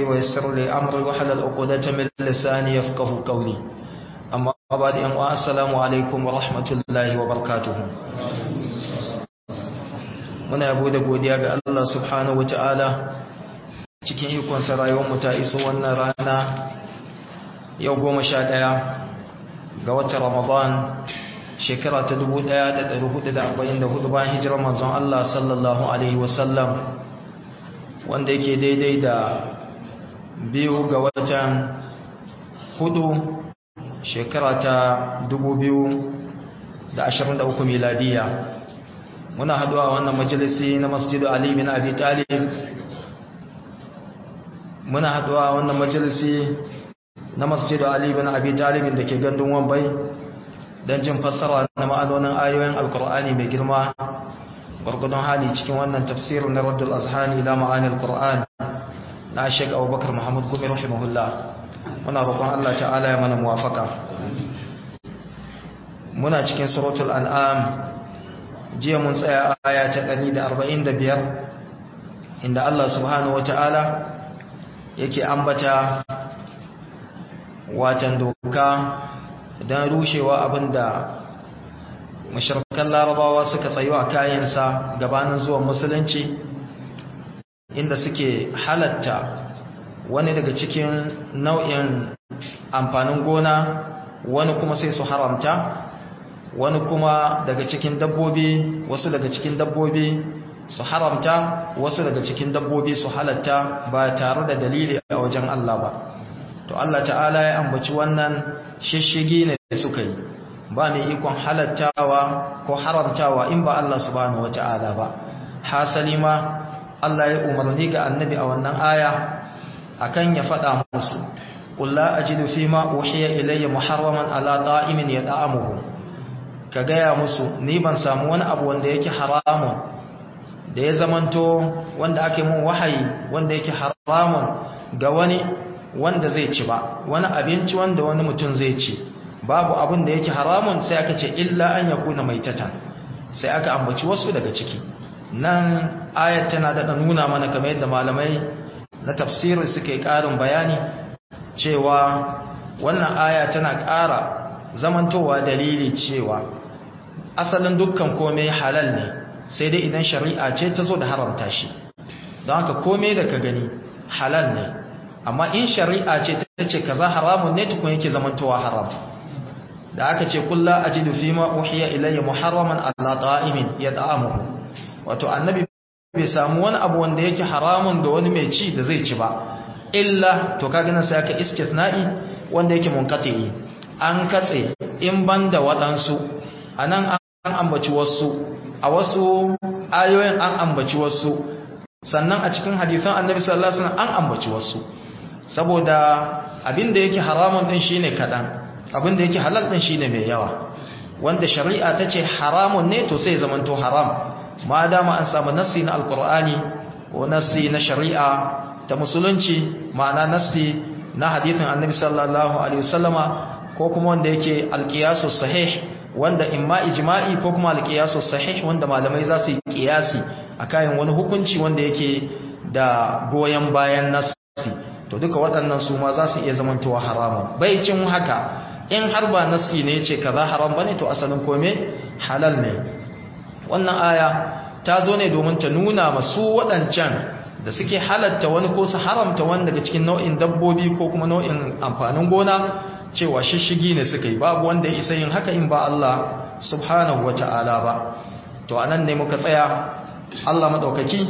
ويسر لي أمري وحلل عقدة من لساني يفقه قولي أما بعد أن السلام عليكم ورحمة الله وبركاته muna yabo da godiya ga Allah subhanahu wataala cikin ikon sa rayuwar mu ta iso wannan rana yau goma sha ɗaya ga watan Ramadan shekara ta 1444 bayan hijirar manzon Allah sallallahu alaihi wasallam wanda yake daidai da biyu ga watan hudu shekara ta 2023 miladiya muna haduwa wannan majalisi na masjidu Ali bin Abi Talib muna haduwa wannan majalisi na masjidu Ali bin Abi Talib da ke gandun Wambai don jin fassara na ma'anonin ayoyin Alkur'ani mai girma gurgudun hali cikin wannan tafsirin na Raddul Azhani ila ma'anil Qur'an na Sheikh Abubakar Muhammad Gumi rahimahullah muna roƙon Allah ta'ala ya mana muwafaka muna cikin suratul an'am jiya mun tsaya aya ta 145 inda Allah subhanahu wata'ala yake ambata watan doka don rushewa abinda mashirkan larabawa suka tsayo a kayansa gabanin zuwan musulunci inda suke halatta wani daga cikin nau'in amfanin gona wani kuma sai su haramta wani kuma daga cikin dabbobi wasu daga cikin dabbobi su haramta wasu daga cikin dabbobi su halatta ba tare da dalili a wajen Allah ba to Allah ta'ala ya ambaci wannan shishigi ne da suka yi ba mai ikon halattawa ko haramtawa in ba Allah subhanahu wata'ala ba hasali ma Allah ya umarni ga annabi a wannan aya akan ya faɗa musu qul la ajidu fima uhiya ilayya muharraman ala ta'imin yata'amuhu ka gaya musu ni ban samu wani abu wanda yake haramun da ya zamanto wanda ake mun wahayi wanda yake haramun ga wani wanda zai ci ba wani abinci wanda wani mutum zai ci babu abin da yake haramun sai aka ce illa an yakuna maitatan sai aka ambaci wasu daga ciki nan ayat tana da nuna mana kamar yadda malamai na tafsiri suke karin bayani cewa wannan aya tana ƙara zamantowa dalili cewa asalin dukkan komai halal ne sai dai idan shari'a ce ta zo da haramta shi don haka komai da ka gani halal ne amma in shari'a ce ta ce kaza haramun ne tukun yake zamantowa haram da aka ce kullu ajidu fima uhiya ilayya muharraman ala ta'imin yata'amuhu wato annabi bai samu wani abu wanda yake haramun da wani mai ci da zai ci ba illa to kaga nan sai aka istithna'i wanda yake munqati an katse in banda wadansu anan an ambaci wasu a wasu ayoyin an ambaci wasu sannan a cikin hadisan annabi sallallahu alaihi wasallam an ambaci wasu saboda abinda yake haramun din shine kadan abinda yake halal din shine mai yawa wanda shari'a tace haramun ne to sai zamanto haram ma dama an samu nassi na alqur'ani ko nassi na shari'a ta musulunci ma'ana nassi na hadithin annabi sallallahu alaihi wasallama ko kuma wanda yake alqiyasu sahih wanda imma ijma'i ko kuma alqiyasu sahih wanda malamai za su yi qiyasi akan wani hukunci wanda yake da goyen bayan nassi to duka waɗannan su ma za su iya zamantowa haramun bai cin haka in har ba nassi ne yace kaza haram bane to asalin kome halal ne wannan aya ta zo ne domin ta nuna masu waɗancan da suke halatta wani ko su haramta wani daga cikin nau'in dabbobi ko kuma nau'in amfanin gona cewa shishigi ne suka yi babu wanda ya isa yin haka in ba Allah subhanahu wa ta'ala ba to anan ne muka tsaya Allah madaukaki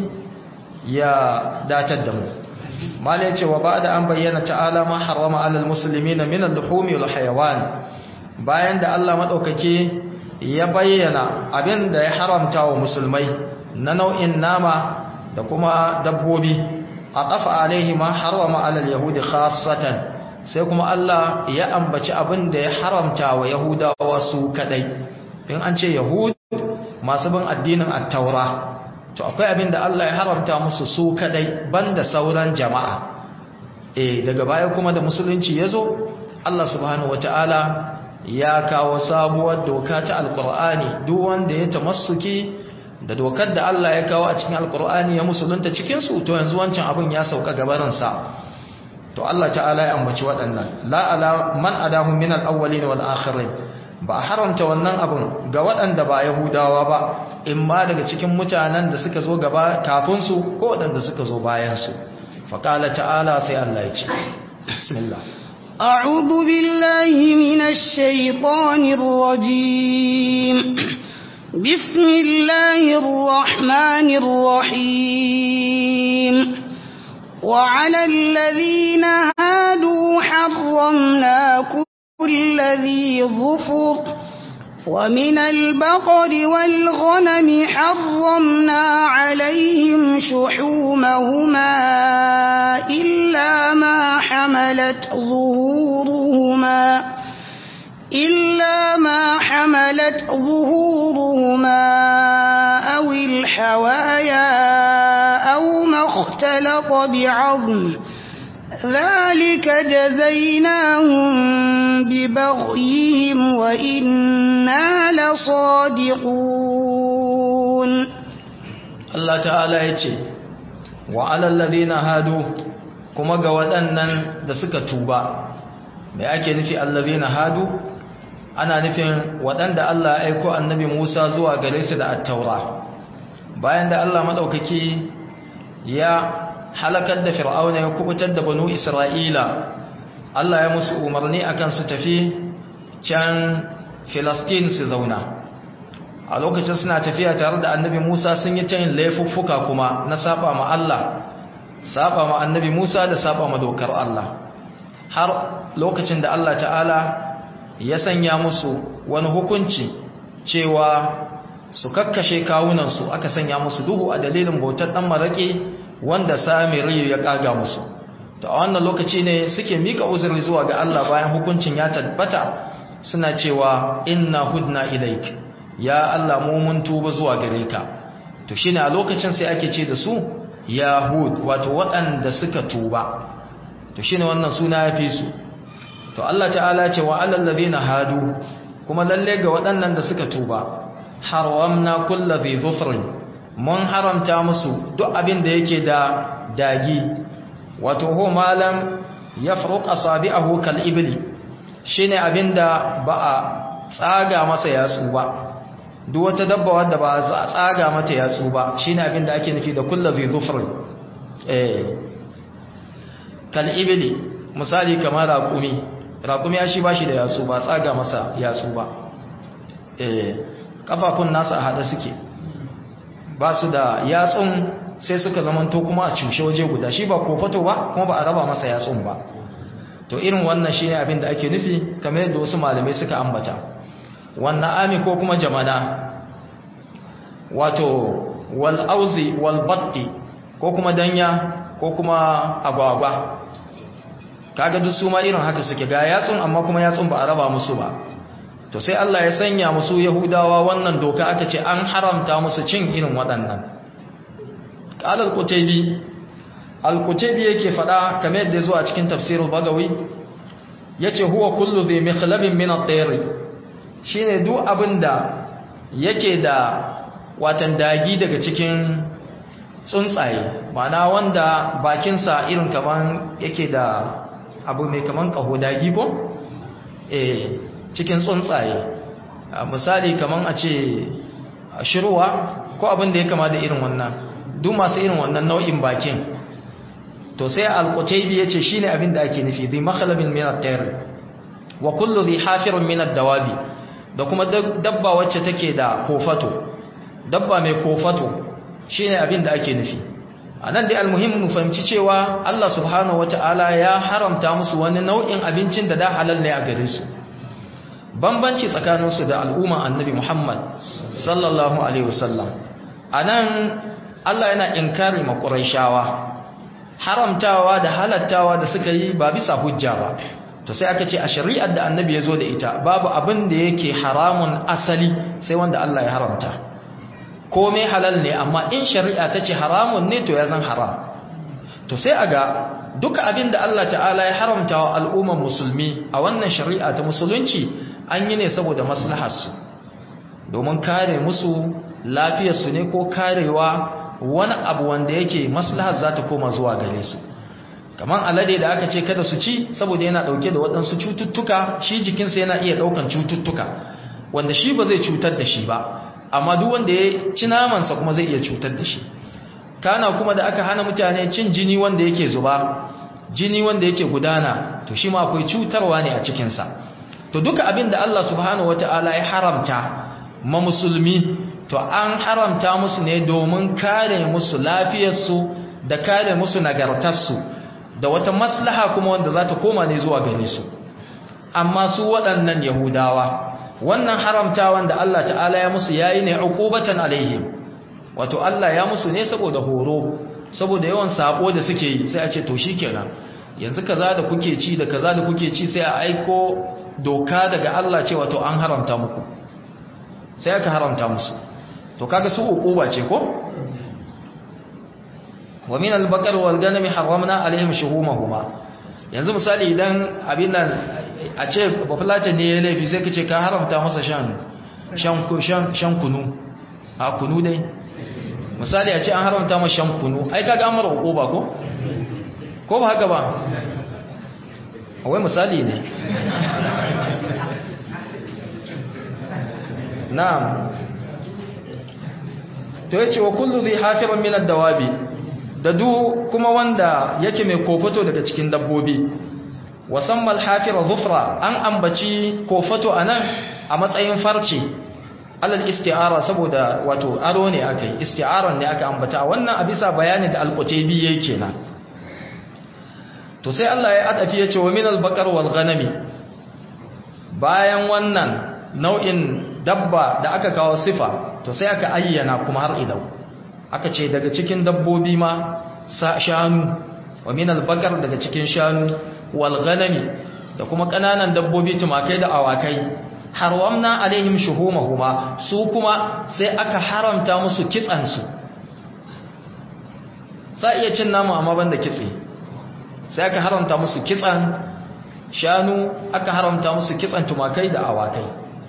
ya datar da mu mala ya ce wa ba'da an bayyana ta'ala ma harama alal muslimina min al-luhumi wal hayawan bayan da Allah madaukaki ya bayyana abin da ya haramta wa musulmai na nau'in nama da kuma dabbobi a ƙafa alaihi ma harama alal yahudi khassatan sai kuma Allah ya ambaci abin da ya haramta wa yahudawa su kadai in an ce yahud masu bin addinin at-taura to akwai abin da Allah ya haramta musu su kadai banda sauran jama'a eh daga baya kuma da musulunci yazo Allah subhanahu wataala ya kawo sabuwar doka ta alqur'ani duk wanda ya tamassuki da dokar da Allah ya kawo a cikin alkur'ani ya musulunta cikinsu to yanzu wancan abin ya sauka gabarinsa to Allah ta'ala ya ambaci waɗannan la ala man adahum min al-awwalin wal akhirin ba haramta wannan abun ga waɗanda ba yahudawa ba in ma daga cikin mutanen da suka zo gaba kafin su ko waɗanda suka zo bayan su fa qala ta'ala sai Allah ya ce bismillah a'udhu billahi minash shaitanir rajim bismillahir rahmanir rahim وعلى الذين هادوا حرمنا كل ذي ظفر ومن البقر والغنم حرمنا عليهم شحومهما إلا ما حملت ظهورهما إلا ما حملت ظهورهما أو الحوايا أو ما اختلط بعظم ذلك جزيناهم ببغيهم وإنا لصادقون الله تعالى يتي وعلى الذين هادوا كما قوادنا دسك توبا mai ake nufi allazina hadu ana nufin waɗanda Allah ya aiko annabi Musa zuwa gare su da at-taura bayan da Allah madaukaki ya halakar da fir'auna ya kubutar da banu isra'ila Allah ya musu umarni akan su tafi can filastin su zauna a lokacin suna tafiya tare da annabi musa sun yi tayin laifuffuka kuma na saba ma Allah saba ma annabi musa da saba ma dokar Allah har lokacin da Allah ta'ala ya sanya musu wani hukunci cewa su kakkashe kawunansu aka sanya musu duhu a dalilin bautar ɗan maraƙi wanda samiri ya kaga musu to a wannan lokaci ne suke mika uzuri zuwa ga Allah bayan hukuncin ya tabbata suna cewa inna hudna ilaik ya Allah mu mun tuba zuwa gare ka to shine a lokacin sai ake ce da su yahud wato waɗanda suka tuba to shine wannan suna ya fi su to Allah ta'ala ce wa alal ladina hadu kuma lalle ga waɗannan da suka tuba haramna kullu dhi dhufrin mun haramta musu duk abin da yake da dagi wato ho malam yafruq asabi'ahu kal ibli shine abinda ba a tsaga masa yatsu ba duk wata dabba wadda ba a tsaga mata yatsu ba shine abinda ake nufi da kullu dhi dhufrin eh kal ibli misali kamar raqumi raqumi ya shi bashi da yatsu ba tsaga masa yatsu ba eh kafafun nasa a hada suke ba su da yatsun sai suka zamanto kuma a cushe waje guda shi ba kofato ba kuma ba a raba masa yatsun ba to irin wannan shine abin da ake nufi kamar yadda wasu malamai suka ambata wannan ami ko kuma jamana wato wal auzi wal batti ko kuma danya ko kuma agwagwa kaga duk su ma irin haka suke ga yatsun amma kuma yatsun ba a raba musu ba to sai Allah ya sanya musu Yahudawa wannan doka aka ce an haramta musu cin irin waɗannan qala al-qutaybi al-qutaybi yake fada kamar yadda zuwa cikin tafsirul bagawi yace huwa kullu dhi mikhlabin min at-tayr shine duk abinda yake da watan dagi daga cikin tsuntsaye ma'ana wanda bakinsa irin kaman yake da abu mai kaman kaho dagi ko eh cikin tsuntsaye misali kaman a ce shirwa ko abin da ya kama da irin wannan duk masu irin wannan nau'in bakin to sai al-qutaybi yace shine abin da ake nufi bi makhlabin min at-tayr wa kullu dhi hafirun min ad-dawabi da kuma dabba wacce take da kofato dabba mai kofato shine abin da ake nufi anan dai almuhim mu fahimci cewa Allah subhanahu wataala ya haramta musu wani nau'in abincin da da halal ne a gare su bambanci tsakaninsu da al'umma annabi Muhammad sallallahu alaihi wasallam anan Allah yana inkari ma Qurayshawa haramtawa da halattawa da suka yi ba bisa hujja ba to sai aka ce a shari'ar da annabi ya zo da ita babu abin da yake haramun asali sai wanda Allah ya haramta komai halal ne amma in shari'a ta ce haramun ne to ya zan haram to sai a ga duka abin da Allah ta'ala ya haramta wa al'umman musulmi a wannan shari'a ta musulunci an yi ne saboda maslaharsu domin kare musu lafiyarsu ne ko karewa wani abu wanda yake maslahar za ta koma zuwa gare su kamar alade da aka ce kada su ci saboda yana dauke da waɗansu cututtuka shi jikinsa yana iya daukan cututtuka wanda shi ba zai cutar da shi ba amma duk wanda ya ci namansa kuma zai iya cutar da shi kana kuma da aka hana mutane cin jini wanda yake zuba jini wanda yake gudana to shi ma akwai cutarwa ne a cikinsa to duka abin da Allah subhanahu wata'ala ya haramta ma musulmi to an haramta musu ne domin kare musu lafiyarsu da kare musu nagartarsu da wata maslaha kuma wanda za ta koma ne zuwa gare su amma su waɗannan yahudawa wannan haramtawan da Allah ta'ala ya musu yayi ne uqubatan alaihim wato Allah ya musu ne saboda horo saboda yawan sabo da suke yi sai a ce to shikenan yanzu kaza da kuke ci da kaza da kuke ci sai a aiko doka daga Allah ce wato an haramta muku sai aka haramta musu to kaga su uquba ce ko wa min al-baqar wal ganami harramna alaihim shuhumahuma yanzu misali idan abin nan a ce bafulata ne ya laifi sai kace ka haramta masa shan shan shan kunu a kunu dai misali a ce an haramta masa shan kunu ai kaga an mara uquba ko ko ba haka ba wai misali ne na'am to yace wa kullu dhi hafiran min ad-dawabi da du kuma wanda yake mai kofato daga cikin dabbobi wasammal hafira zufra an ambaci kofato anan a matsayin farce alal isti'ara saboda wato aro ne akai isti'aran ne aka ambata wannan a bisa bayani da al-qutaybi yake kenan to sai Allah ya adafi yace wa minal baqar wal ghanami bayan wannan nau'in dabba da aka kawo sifa to sai aka ayyana kuma har ilau aka ce daga cikin dabbobi ma shanu wa minal baqar daga cikin shanu wal ghanami da kuma kananan dabbobi tumakai da awakai harwamna alaihim shuhumahuma su kuma sai aka haramta musu kitsan su sai iya cin namu amma banda kitse sai aka haramta musu kitsan shanu aka haramta musu kitsan tumakai da awakai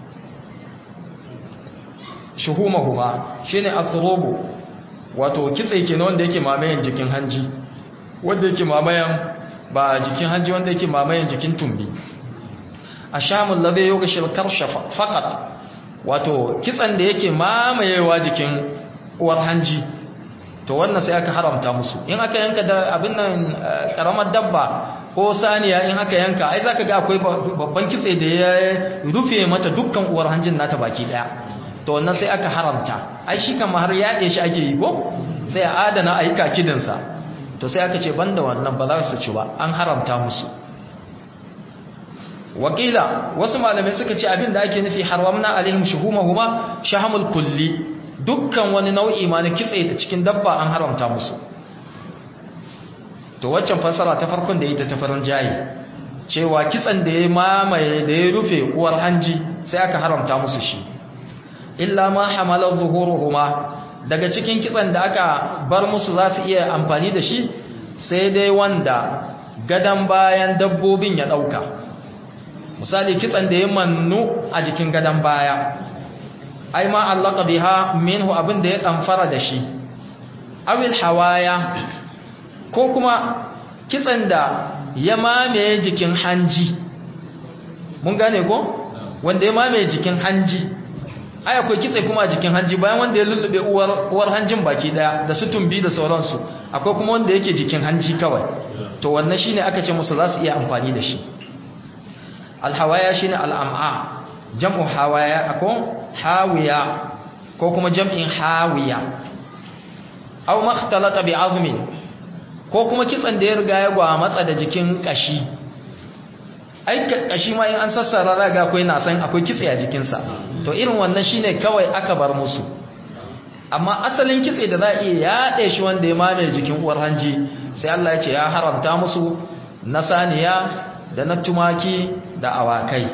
shuhumahuma shine athrubu wato kitse kenan wanda yake mamayen jikin hanji wanda yake mamayen ba jikin hanji wanda yake mamayen jikin tumbi ashamul ladhi yughshil karsha faqat wato kitsan da yake mamayewa jikin uwar hanji to wannan sai aka haramta musu in aka yanka da abin nan karamar dabba ko saniya in aka yanka ai zaka ga akwai babban kitse da ya rufe mata dukkan uwar hanjin nata baki daya to wannan sai aka haramta ai shi kan har yaɗe shi ake yi ko sai a adana a yi kakidinsa to sai aka ce banda wannan ba za su ci ba an haramta musu wakila wasu malamai suka ce abin da ake nufi haramna alaihim shuhumahuma shahamul kulli dukkan wani nau'i ma na kitse da cikin dabba an haramta musu to waccan fasara ta farkon da ita ta farin jayi cewa kitsan da ya mamaye da ya rufe uwar hanji sai aka haramta musu shi illa ma hamalar zuhuruhuma daga cikin kitsan da aka bar musu za su iya amfani da shi sai dai wanda gadan bayan dabbobin ya ɗauka misali kitsan da ya mannu a jikin gadan baya ai ma allaka biha minhu abin da ya ɗamfara da shi awil hawaya ko kuma kitsan da ya mamaye jikin hanji mun gane ko wanda ya mamaye jikin hanji ai akwai kitse kuma a jikin hanji bayan wanda ya lullube uwar uwar hanjin baki daya da su tumbi da sauransu akwai kuma wanda yake jikin hanji kawai to wannan shine aka ce musu za su iya amfani da shi alhawaya shine al'am'a jam'u hawaya ako hawiya ko kuma jam'in hawiya aw makhtalata bi azmin ko kuma kitsan da ya riga ya gwa matsa da jikin kashi ai kashi ma in an sassara raga akwai na san akwai kitse a jikinsa to irin wannan shine kawai aka bar musu amma asalin kitse da za a iya yaɗe shi wanda ya mamaye jikin uwar hanji sai Allah ya ce ya haramta musu na saniya da na tumaki da awakai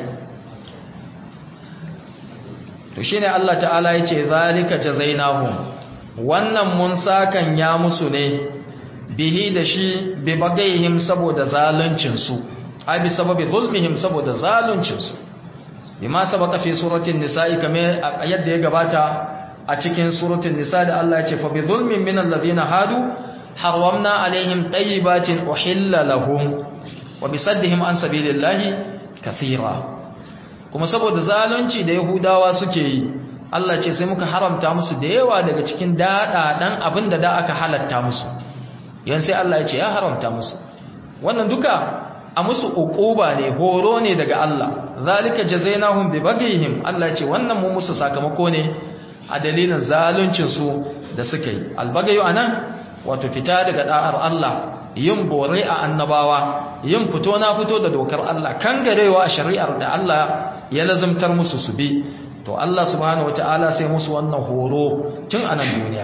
to shine Allah ta'ala ya ce zalika jazainahum wannan mun sakan ya musu ne bihi da shi bi bagaihim saboda zaluncin su ai bi sababi zulmihim saboda zaluncin su bima sabaka fi suratul nisa'i kamar yadda ya gabata a cikin suratul nisa da Allah ya ce fa bi zulmin min alladhina hadu harwamna alaihim tayyibatin uhilla lahum wa bisaddihim an sabilillahi kathira kuma saboda zalunci da yahudawa suke yi Allah ce sai muka haramta musu da yawa daga cikin dadadan abinda da aka halatta musu yan sai Allah ya ce ya haramta musu wannan duka a musu uquba ne horo ne daga Allah zalika jazainahum bi baghihim Allah ya ce wannan mu musu sakamako ne a dalilin zaluncin su da suka yi albagayu anan wato fita daga da'ar Allah yin bore a annabawa yin fito na fito da dokar Allah kangarewa a shari'ar da Allah ya lazimtar musu su bi to Allah subhanahu wataala sai musu wannan horo tun a nan duniya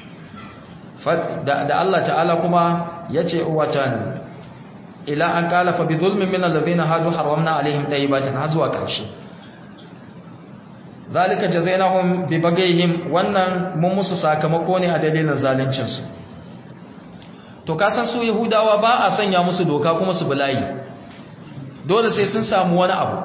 da Allah ta'ala kuma yace watan ila an qala fa bi zulmin min alladhina hadu haramna alaihim tayyibatin har zuwa karshe zalika jazainahum bi bagayhim wannan mun musu sakamako ne a dalilin zaluncin su to kasan su yahudawa ba a sanya musu doka kuma su bulayi dole sai sun samu wani abu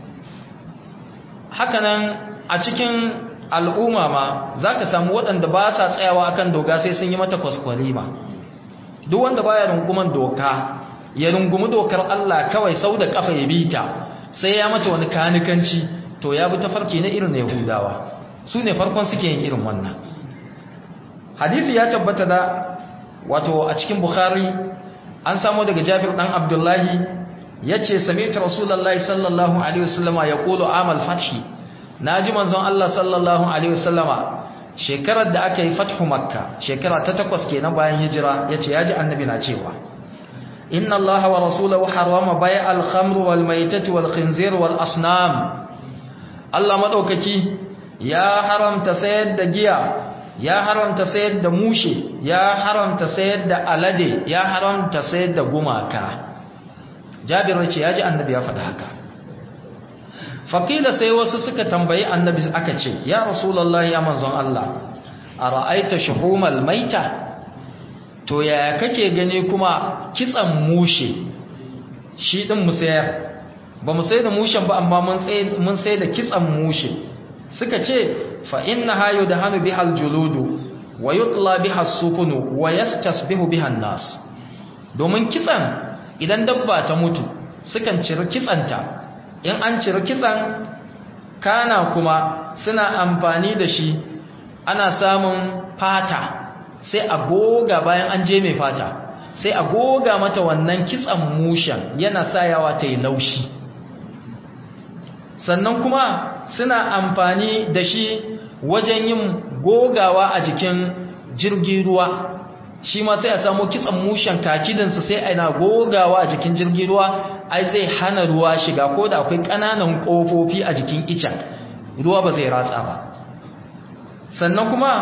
hakanan a cikin al'umma ma za ka samu waɗanda ba sa tsayawa akan doka sai sun yi mata kwaskwalima duk wanda baya runguman doka ya rungumi dokar Allah kawai sau da kafa ya bita sai ya mata wani kanikanci to ya bi tafarki na irin yahudawa su ne farkon suke yin irin wannan hadisi ya tabbata da wato a cikin bukhari an samu daga jabir dan abdullahi yace sami'tu rasulullahi sallallahu alaihi wasallama yaqulu amal fathi naji manzon Allah sallallahu alaihi wasallama shekarar da aka yi fathu makka shekara ta takwas kenan bayan hijira yace yaji annabi na cewa inna allaha wa rasulahu harrama bai'al khamr wal maitati wal khinzir wal asnam Allah madaukaki ya haramta sayar da giya ya haramta sayar da mushe ya haramta sayar da alade ya haramta sayar da gumaka jabir ce ya ji annabi ya faɗa haka faƙila sai wasu suka tambayi annabi aka ce ya rasulallah ya manzon Allah a ra'aita shuhumal maita to yaya kake gani kuma kitsan mushe shi ɗin mu sayar ba mu sai da mushen ba amma mun sai da kitsan mushe suka ce fa inna hayo da hannu bihal juludu wa yutla biha sufunu wa yastasbihu biha nas domin kitsan idan dabba ta mutu sukan ciri kitsanta in an ciri kitsan kana kuma suna amfani da shi ana samun fata sai a goga bayan an je mai fata sai a goga mata wannan kitsan mushen yana sayawa ta yi laushi sannan kuma suna amfani da shi wajen yin gogawa a jikin jirgin ruwa shi ma sai a samu kitsan mushen kakidinsa sai ana gogawa a jikin jirgin ruwa ai zai hana ruwa shiga ko da akwai ƙananan ƙofofi a jikin icen ruwa ba zai ratsa ba sannan kuma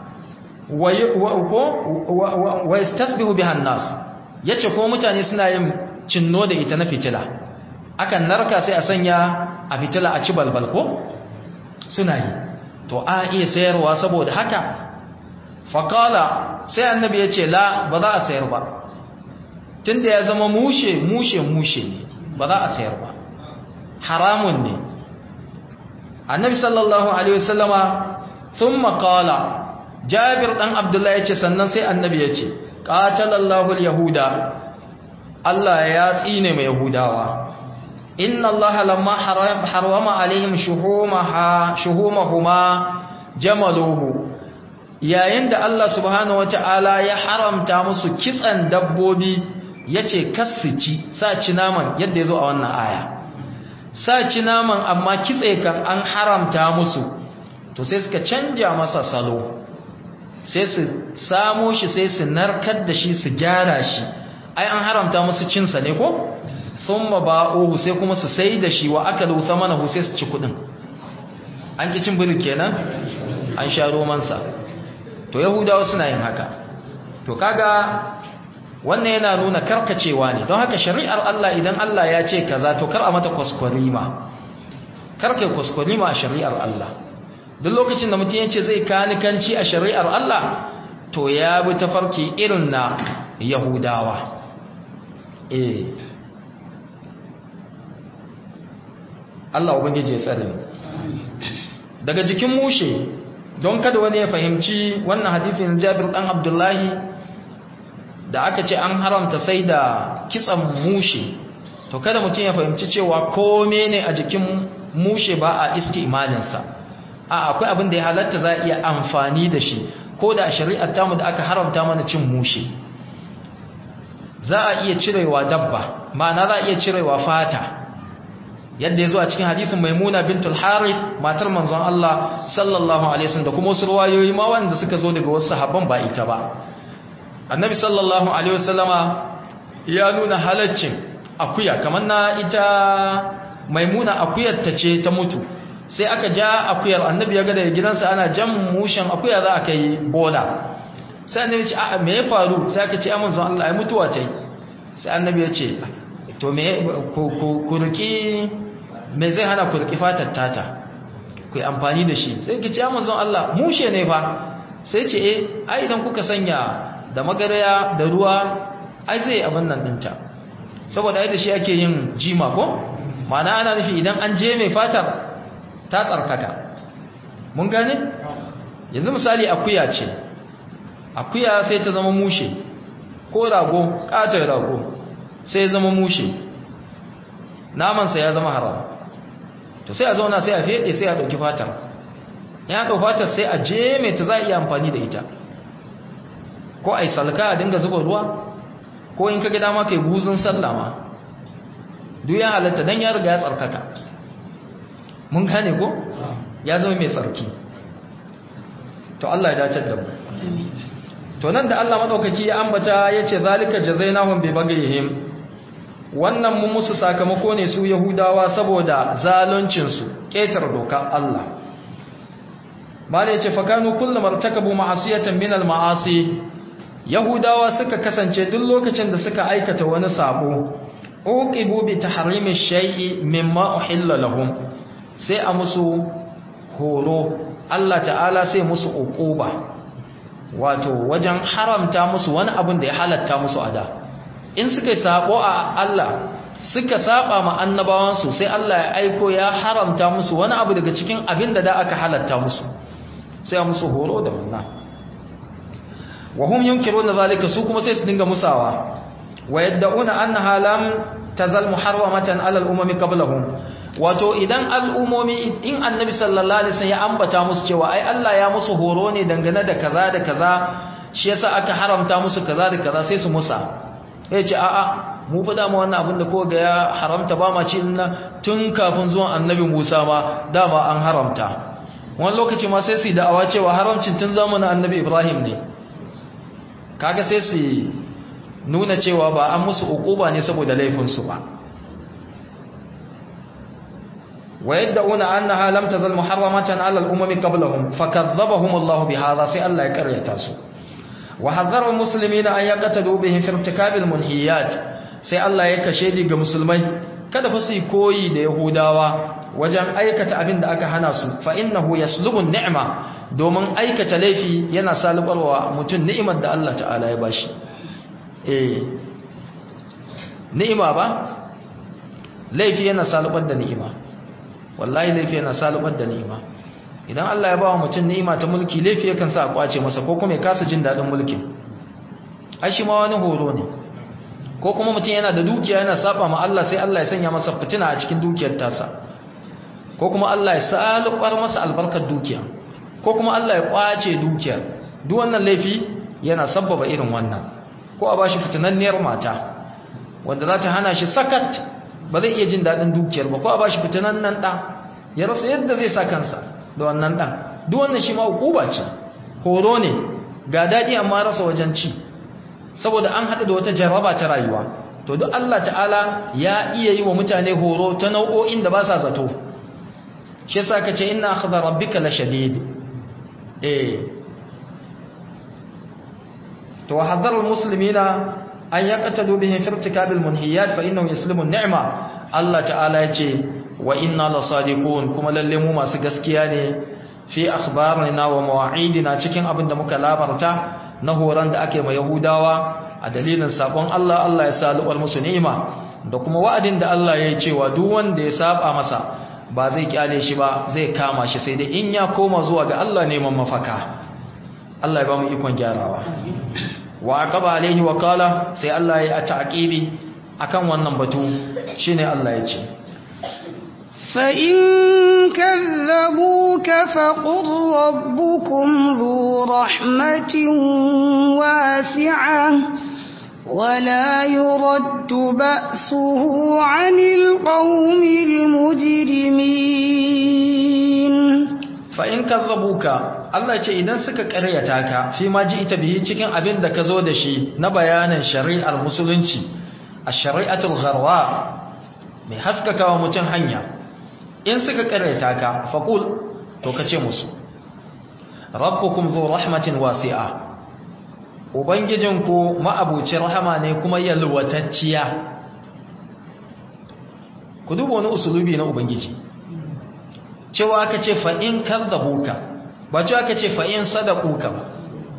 wa yastasbihu bihan nas yace ko mutane suna yin cinno da ita na fitila akan narka sai a sanya a fitila a ci balbal ko suna yi to a iya sayarwa saboda haka faƙala sai annabi ya ce la ba za a sayar ba tunda ya zama mushe mushe mushe ne ba za a sayar ba haramun ne annabi sallallahu alaihi wasallama sun maƙala jabir ɗan abdullahi ya ce sannan sai annabi ya ce ƙatalallahu yahuda Allah ya tsine mai yahudawa inna Allah lamma harwama alaihim shuhumaha shuhumahuma jamaluhu yayin da Allah subhanahu wata'ala ya haramta musu kitsan dabbobi yace kassuci sa ci naman yadda yazo a wannan aya sa ci naman amma kitse kan an haramta musu to sai suka canja masa salo sai su samo shi sai su narkar da shi su gyara shi ai an haramta musu cinsa ne ko thumma ba'uhu sai kuma su sai da shi wa akalu thamanahu sai su ci kudin an ki cin biri kenan an sha romansa to yahudawa suna yin haka to kaga wannan yana nuna karkacewa ne don haka shari'ar Allah idan Allah ya ce kaza to kar a mata kwaskwarima kar kai kwaskwarima a shari'ar Allah duk lokacin da mutum yace zai kanikanci a shari'ar Allah to ya bi tafarki irin na yahudawa eh Allah ubangiji ya tsare mu daga jikin mushe don kada wani ya fahimci wannan hadithin Jabir dan Abdullahi da aka ce an haramta sai da kitsan mushe to kada mutum ya fahimci cewa kome ne a jikin mushe ba a istimalinsa a akwai abin da ya halatta za a iya amfani da shi ko da shari'ar tamu da aka haramta mana cin mushe za a iya cirewa dabba ma'ana za a iya cirewa fata yadda ya zo a cikin hadisin maimuna bintul harith matar manzon Allah sallallahu alaihi wasallam da kuma wasu ruwayoyi ma wanda suka zo daga wasu sahabban ba ita ba annabi sallallahu alaihi wasallama ya nuna halaccin akuya kamar na ita maimuna akuyar ta ce ta mutu sai aka ja akuyar annabi ya ga daga gidansa ana jan mushen akuya za a kai bola sai annabi ce a'a me ya faru sai aka ce amin zan Allah ai mutuwa ta yi sai annabi ya ce to me ku riki me zai hana ku riki fatar tata ku yi amfani da shi sai ki ce amin zan Allah mushe ne fa sai ce eh ai idan kuka sanya da magaraya da ruwa ai zai abin nan dinta saboda ai da shi ake yin jima ko ma'ana ana nufi idan an je mai fatar ta tsarkaka mun gane yanzu misali akuya ce akuya sai ta zama mushe ko rago katon rago sai ya zama mushe namansa ya zama haram to sai a zauna sai a fede sai a ɗauki fatar ya ɗau fatar sai a je mai ta za a iya amfani da ita ko a yi salka a dinga zuba ruwa ko in ka ga dama kai buzun sallama duk ya halatta don ya riga ya tsarkaka mun gane ko ya zama mai tsarki to Allah ya dace da mu to nan da Allah madaukaki ya ambata yace zalika jazainahum bi baghihim wannan mu musu sakamako ne su yahudawa saboda zaluncin su ketar doka Allah mala yace fakanu kullu martakabu ma'asiyatan min al-ma'asi yahudawa suka kasance duk lokacin da suka aikata wani sabo uqibu bi tahrimi shay'i mimma uhilla lahum sai a musu horo Allah ta'ala sai musu uquba wato wajen haramta musu wani abin da ya halatta musu a da in suka sabo a Allah suka saba ma annabawansu sai Allah ya aiko ya haramta musu wani abu daga cikin abin da da aka halatta musu sai a musu horo da wannan wa hum yunkiruna zalika su kuma sai su dinga musawa wa yad'una annaha lam tazal muharramatan ala al-umami qablahum wato idan al'umomi in annabi sallallahu alaihi wasallam ya ambata musu cewa ai Allah ya musu horo ne dangane da kaza da kaza shi yasa aka haramta musu kaza da kaza sai su musa sai ce a'a mu fa dama wannan abin da ko ga ya haramta ba ma ci nan tun kafin zuwan annabi Musa ma dama an haramta wani lokaci ma sai su yi da'awa cewa haramcin tun zamanin annabi Ibrahim ne kaga sai su nuna cewa ba an musu ukuba ne saboda laifinsu ba ويدعون أنها لم تزل محرمة على الأمم قبلهم فكذبهم الله بهذا سي الله يكرر تاسو وحذر المسلمين أن يقتدوا به في ارتكاب المنهيات سي الله يكشيدي ga musulmai kada fa su koyi da yahudawa wajen aikata abin da aka hana su fa innahu yaslubu ni'ma domin aikata laifi yana salubarwa mutum ni'imar da Allah ta'ala ya bashi eh ni'ima ba laifi yana salubar da ni'ima wallahi laifi yana salubar da ni'ima idan Allah ya ba wa mutum ni'ima ta mulki laifi yakan sa a kwace masa ko kuma ya kasa jin dadin mulkin ai shi ma wani horo ne ko kuma mutum yana da dukiya yana saba ma Allah sai Allah ya sanya masa fitina a cikin dukiyar tasa ko kuma Allah ya salubar masa albarkar dukiya ko kuma Allah ya kwace dukiyar duk wannan laifi yana sabbaba irin wannan ko a bashi fitinanniyar mata wanda za ta hana shi sakat ba zai iya jin daɗin dukiyar ba ko a bashi fitinan nan ɗa ya rasa yadda zai sa kansa da wannan ɗan duk wannan shi ma hukuba ce horo ne ga daɗi amma rasa wajen ci saboda an haɗu da wata jaraba ta rayuwa to duk Allah ta'ala ya iya yi wa mutane horo ta nau'o'in da ba sa zato shi yasa ka ce inna akhdha rabbika la shadid eh to hadhar al-muslimina an yaqtadu bihi fi irtikabil munhiyat fa innahu yaslimu an-ni'ma Allah ta'ala yace wa inna lasadiqun kuma lalle mu masu gaskiya ne fi akhbarina wa mawa'idina cikin abin da muka labarta na horon da ake ma yahudawa a dalilin sabon Allah Allah ya salubar musu ni'ima da kuma wa'adin da Allah ya yi cewa duk wanda ya saba masa ba zai kyale shi ba zai kama shi sai dai in ya koma zuwa ga Allah neman mafaka Allah ya ba mu ikon gyarawa wa aqaba alaihi wa qala sai Allah ya ta'qibi akan wannan batu shine Allah ya ce فإن كذبوك فقل ربكم ذو رحمة واسعة ولا يرد بأسه عن القوم المجرمين fa'in kazzabuka Allah ce idan suka ƙaryata ka fi ma ji ita biyi cikin abin da ka zo da shi na bayanin shari'ar musulunci a shari'atul gharwa mai haskaka wa mutum hanya in suka ƙaryata ka faƙul to ka ce musu rabbukum zo rahmatin wasi'a ubangijinku ma'abuci rahama ne kuma yalwatacciya ku duba wani usulubi na ubangiji cewa aka ce fa'in kazzabuka ba cewa aka ce fa'in sadakuka ba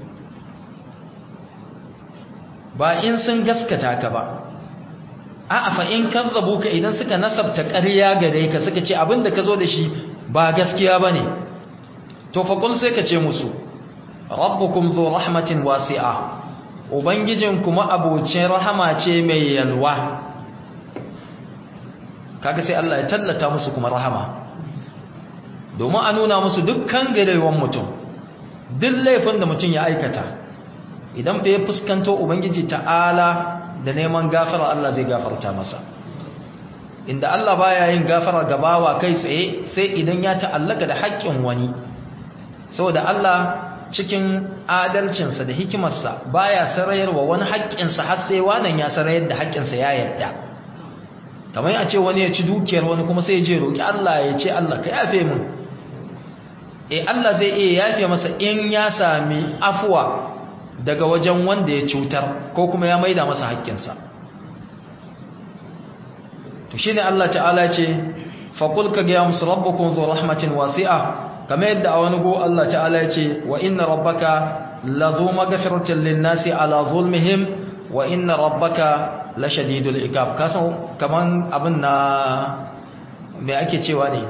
ba in sun gaskata ka ba a fa'in kazzabuka idan suka nasabta ƙarya gare ka suka ce abinda ka zo da shi ba gaskiya ba ne to faƙul sai ka ce musu rabbukum zo rahmatin wasi'a ubangijin kuma abocin rahama ce mai yalwa kaga sai Allah ya tallata musu kuma rahama domin a nuna musu dukkan garewan mutum duk laifin da mutum ya aikata idan fa ya fuskanto ubangiji ta'ala da neman gafara Allah zai gafarta masa inda Allah baya yin gafara gabawa kai tsaye sai idan ya ta'allaka da haƙƙin wani saboda Allah cikin adalcinsa da hikimarsa baya sarayarwa wani haƙƙinsa har sai wannan ya sarayar da haƙƙinsa ya yadda kamar a ce wani ya ci dukiyar wani kuma sai ya je roƙi Allah ya ce Allah ka yafe min e Allah zai iya yafe masa in ya sami afuwa daga wajen wanda ya cutar ko kuma ya maida masa haƙƙinsa to shine Allah ta'ala ce faqul ka ga musu rabbukum zu rahmatin wasi'a kamar yadda a wani go Allah ta'ala ya ce wa inna rabbaka ladhu maghfiratin lin-nasi ala zulmihim wa inna rabbaka lashadidul iqab kasan kaman abin na me ake cewa ne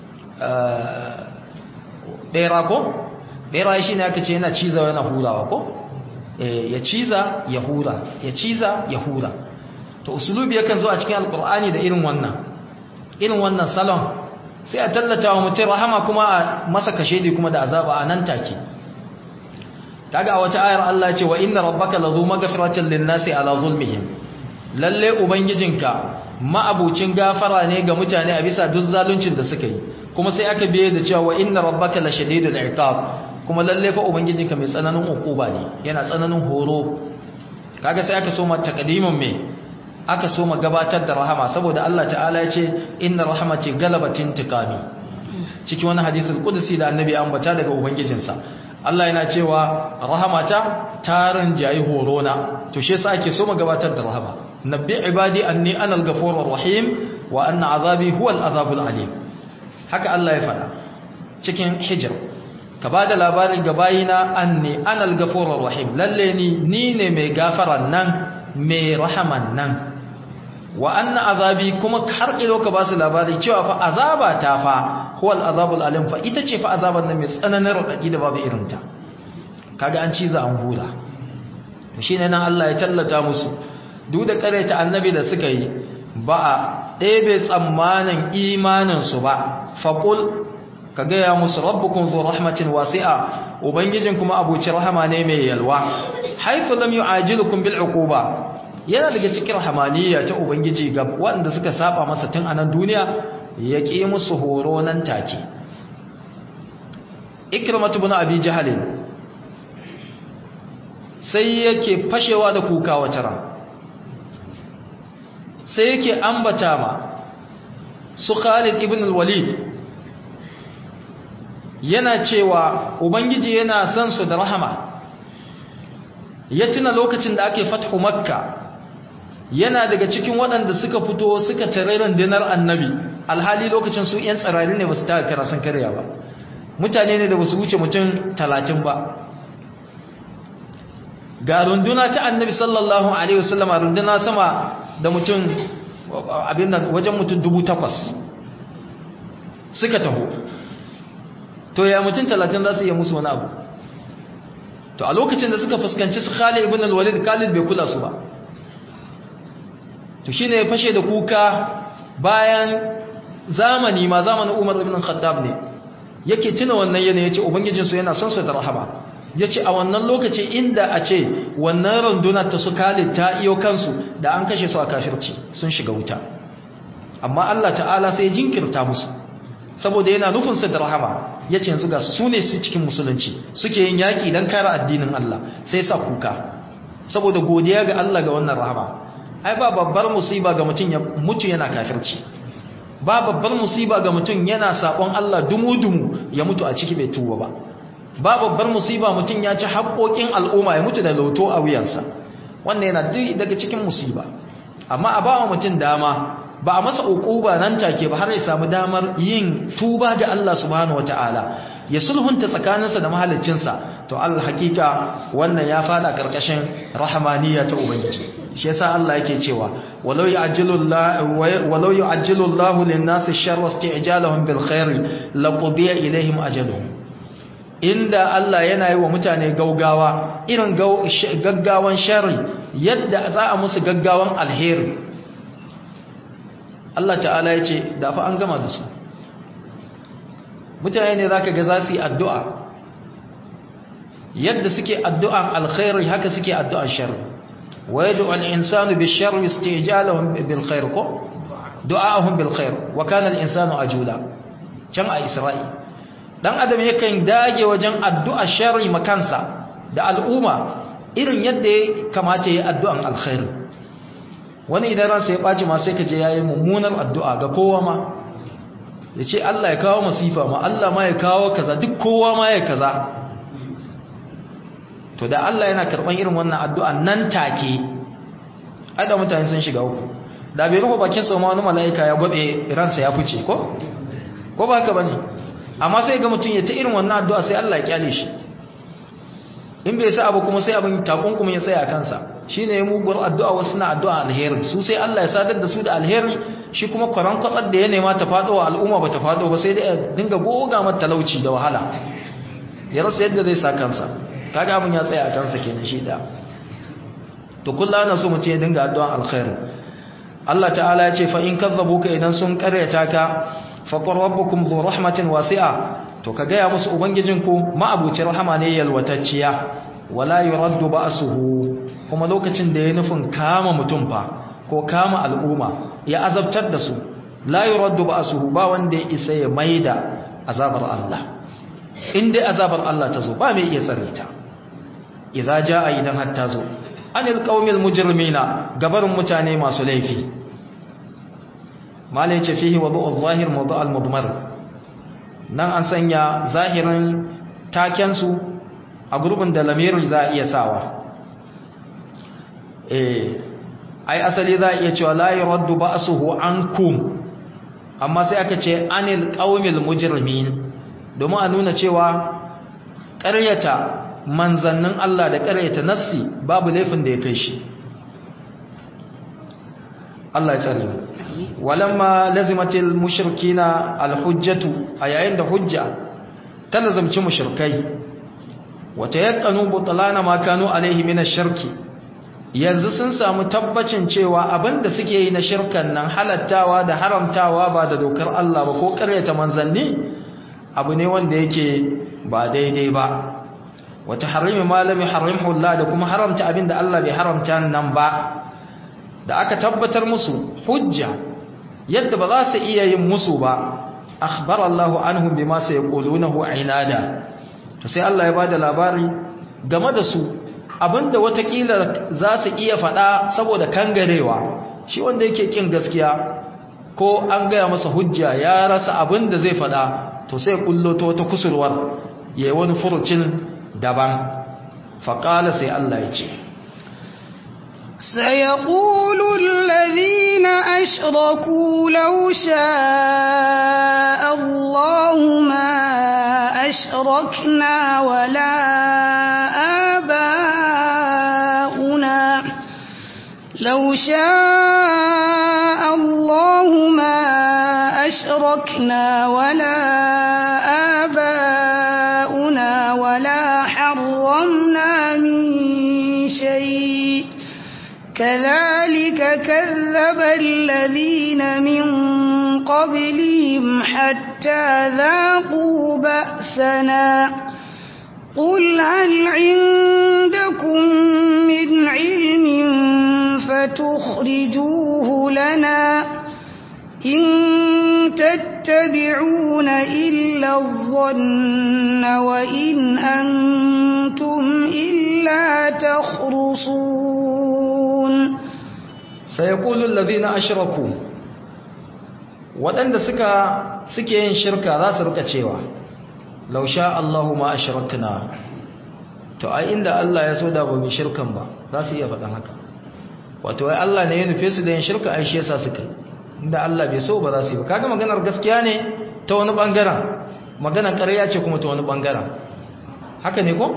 bera ko bera shi ne aka ce yana ciza yana hurawa ko ya ciza ya hura ya ciza ya hura to usulubi yakan zo a cikin alkur'ani da irin wannan irin wannan salon sai a tallata wa mutum rahama kuma a masa kashedi kuma da azaba a nan take kaga a wata ayar Allah ya ce wa inna rabbaka lazu maghfiratin lin-nasi ala zulmihim lalle ubangijinka ma'abucin gafara ne ga mutane a bisa duk zaluncin da suka yi kuma sai aka biye da cewa wa inna rabbaka la shadidul iqab kuma lalle fa ubangijinka mai tsananin ukuba ne yana tsananin horo kaga sai aka soma taqdimin me aka soma gabatar da rahama saboda Allah ta'ala ya ce inna rahmati galabatin tiqami cikin wani hadithul qudsi da annabi ambata daga ubangijinsa Allah yana cewa rahamata tarin jayi horona to shi yasa ake soma gabatar da rahama nabbi ibadi anni ana al-ghafurur rahim wa anna azabi huwa al-azabul alim haka Allah ya faɗa cikin hijr ka bada labarin ga bayina anni ana al-ghafurur rahim lalle ni ni ne mai gafaran nan mai rahaman nan wa anna azabi kuma har ilo ka basu labari cewa fa azaba ta fa huwa al-azabul alim fa ita ce fa azaban nan mai tsananin radadi da babu irinta kaga an ciza an hura shine nan Allah ya tallata musu duk da karaita annabi da suka yi ba a ɗebe tsammanin imaninsu ba faƙul ka gaya musu rabbukun zo rahmatin wasi'a ubangijin kuma abuci rahama ne mai yalwa haifu lam yu'ajilukum bil uquba yana daga cikin rahamaniya ta ubangiji ga waɗanda suka saba masa tun anan duniya ya ƙi musu horo nan take ikramatu ibn abi jahl sai yake fashewa da kuka wata ran sai yake ambata ma su Khalid ibn al-Walid yana cewa ubangiji yana son su da rahama ya tuna lokacin da ake fathu makka yana daga cikin waɗanda suka fito suka tare rundunar annabi alhali lokacin su yan tsirari ne ba su taka karasan karya ba mutane ne da ba su wuce mutum talatin ba ga runduna ta annabi sallallahu alaihi wasallam runduna sama da mutum abin nan wajen mutum dubu takwas suka taho to ya mutum talatin za su iya musu wani abu to a lokacin da suka fuskanci su Khalid ibn al-Walid Khalid bai kula su ba to shine ya fashe da kuka bayan zamani ma zamanin Umar ibn Khattab ne yake tuna wannan yanayi yace ubangijin su yana son su da rahama yace a wannan lokaci inda a ce wannan runduna ta su Khalid ta iyo kansu da an kashe su a kafirci sun shiga wuta amma Allah ta'ala sai jinkirta musu saboda yana nufin su da rahama yace yanzu ga su ne su cikin musulunci suke yin yaki dan kare addinin Allah sai sa kuka saboda godiya ga Allah ga wannan rahama ai ba babbar musiba ga mutum ya mutu yana kafirci ba babbar musiba ga mutum yana sabon Allah dumu-dumu ya mutu a ciki bai tuba ba ba babbar musiba mutum ya ci haƙoƙin al'umma ya mutu da lauto a wuyansa wannan yana daga cikin musiba amma a bawa mutum dama ba a masa uquba nan take ba har ya samu damar yin tuba ga Allah subhanahu wataala ya sulhunta tsakaninsa da mahaliccinsa to Allah hakika wannan ya fada karkashin rahmaniya ta ubangiji shi yasa Allah yake cewa walau ya'jilu Allah walau yu'ajjilu Allah lin-nasi sharra isti'jalahum bil khair laqudiya ilaihim ajaluhum inda Allah yana yi wa mutane gaugawa irin gaggawan sharri yadda za a musu gaggawan alheri Allah ta'ala ya ce da fa an gama da su mutane ne zaka ga za su yi addu'a yadda suke addu'an alkhairi haka suke addu'an sharri wa yad'u al-insanu bish-sharri isti'jalahum bil khair ko du'a'uhum bil khair wa kana al-insanu ajula can a Isra'i dan adam yakan dage wajen addu'a sharri makansa da al'umma irin yadda ya kamata ya addu'an alkhairi wani idan ransa ya ɓaci ma sai ka je yayi mummunar addu'a ga kowa ma ya ce Allah ya kawo masifa ma Allah ma ya kawo kaza duk kowa ma ya kaza to da Allah yana karɓan irin wannan addu'a nan take ada mutane sun shiga uku da bai rufe bakin sa wani mala'ika ya gwabe ransa ya fice ko ko ba haka bane amma sai ga mutum ya ta irin wannan addu'a sai Allah ya kyale shi in bai sa abu kuma sai abin takunkumin ya tsaya a kansa shi ne ya muguwar addu'a wasu na addu'a alheri su sai Allah ya sadar da su da alheri shi kuma kwaran kwatsar da ya nema ta faɗo wa al'umma ba ta faɗo ba sai dai ya dinga goga mata talauci da wahala ya rasa yadda zai sa kansa kaga abin ya tsaya a kansa kenan shi da to kullu ana so mutum ya dinga addu'a alheri Allah ta'ala ya ce fa in kazzabuka idan sun karyata ka fa qur rabbukum dhu rahmatin wasi'a to ka gaya musu ubangijinku ma'abucin rahama ne yalwatacciya wala yuraddu ba'suhu kuma lokacin da ya nufin kama mutum fa ko kama al'umma ya azabtar da su la yuraddu ba'suhu ba wanda ya isa ya maida azabar Allah in dai azabar Allah ta zo ba mai iya tsare ta idza jaa idan har ta zo anil qaumil mujrimina gabarin mutane masu laifi malai ce fihi wadu'u adh-dhahir mawdu' al-mudmar nan an sanya zahirin takensu a gurbin da lamirin za a iya sawa eh ai asali za a iya cewa la yuraddu ba'suhu ankum amma sai aka ce anil qaumil mujrimin domin a nuna cewa ƙaryata manzannin Allah da ƙaryata nassi babu laifin da ya kai shi Allah ya tsare mu walamma lazimatil mushrikina alhujjatu a yayin da hujja ta lazimci mushrikai wata yaqanu butlana ma kanu alaihi min ash-shirki yanzu sun samu tabbacin cewa abinda suke yi na shirkan nan halattawa da haramtawa ba da dokar Allah ba ko karyata manzanni abu ne wanda yake ba daidai ba wata harimi malami harimhu Allah da kuma haramta abinda Allah bai haramta nan ba da aka tabbatar musu hujja yadda ba za su iya yin musu ba akhbar Allahu anhum bima sayqulunahu inada to sai Allah ya bada labari game da su abinda watakila za su iya faɗa saboda kangarewa shi wanda yake kin gaskiya ko an gaya masa hujja ya rasa abinda zai faɗa to sai kullo ta wata kusurwar yayi wani furucin daban faqala sai Allah ya ce سيقول الذين أشركوا لو شاء الله ما أشركنا ولا آباؤنا لو شاء الله ما أشركنا ولا آباؤنا ولا حرمنا كذلك كذب الذين من قبلهم حتى ذاقوا بأسنا قل هل عندكم من علم فتخرجوه لنا إن تتبعون إلا الظن وإن أنتم إلا تخرصون سيقول الذين أشركوا waɗanda suka suke yin shirka za su rika cewa law sha Allahu ma ashrakna to ai inda Allah ya so da ba mu shirkan ba za su iya faɗan haka wato ai Allah ne ya nufe su da yin shirka ai shi yasa suka inda Allah bai so ba za su yi ba kaga maganar gaskiya ne ta wani bangaren maganar ƙarya ce kuma ta wani bangaren haka ne ko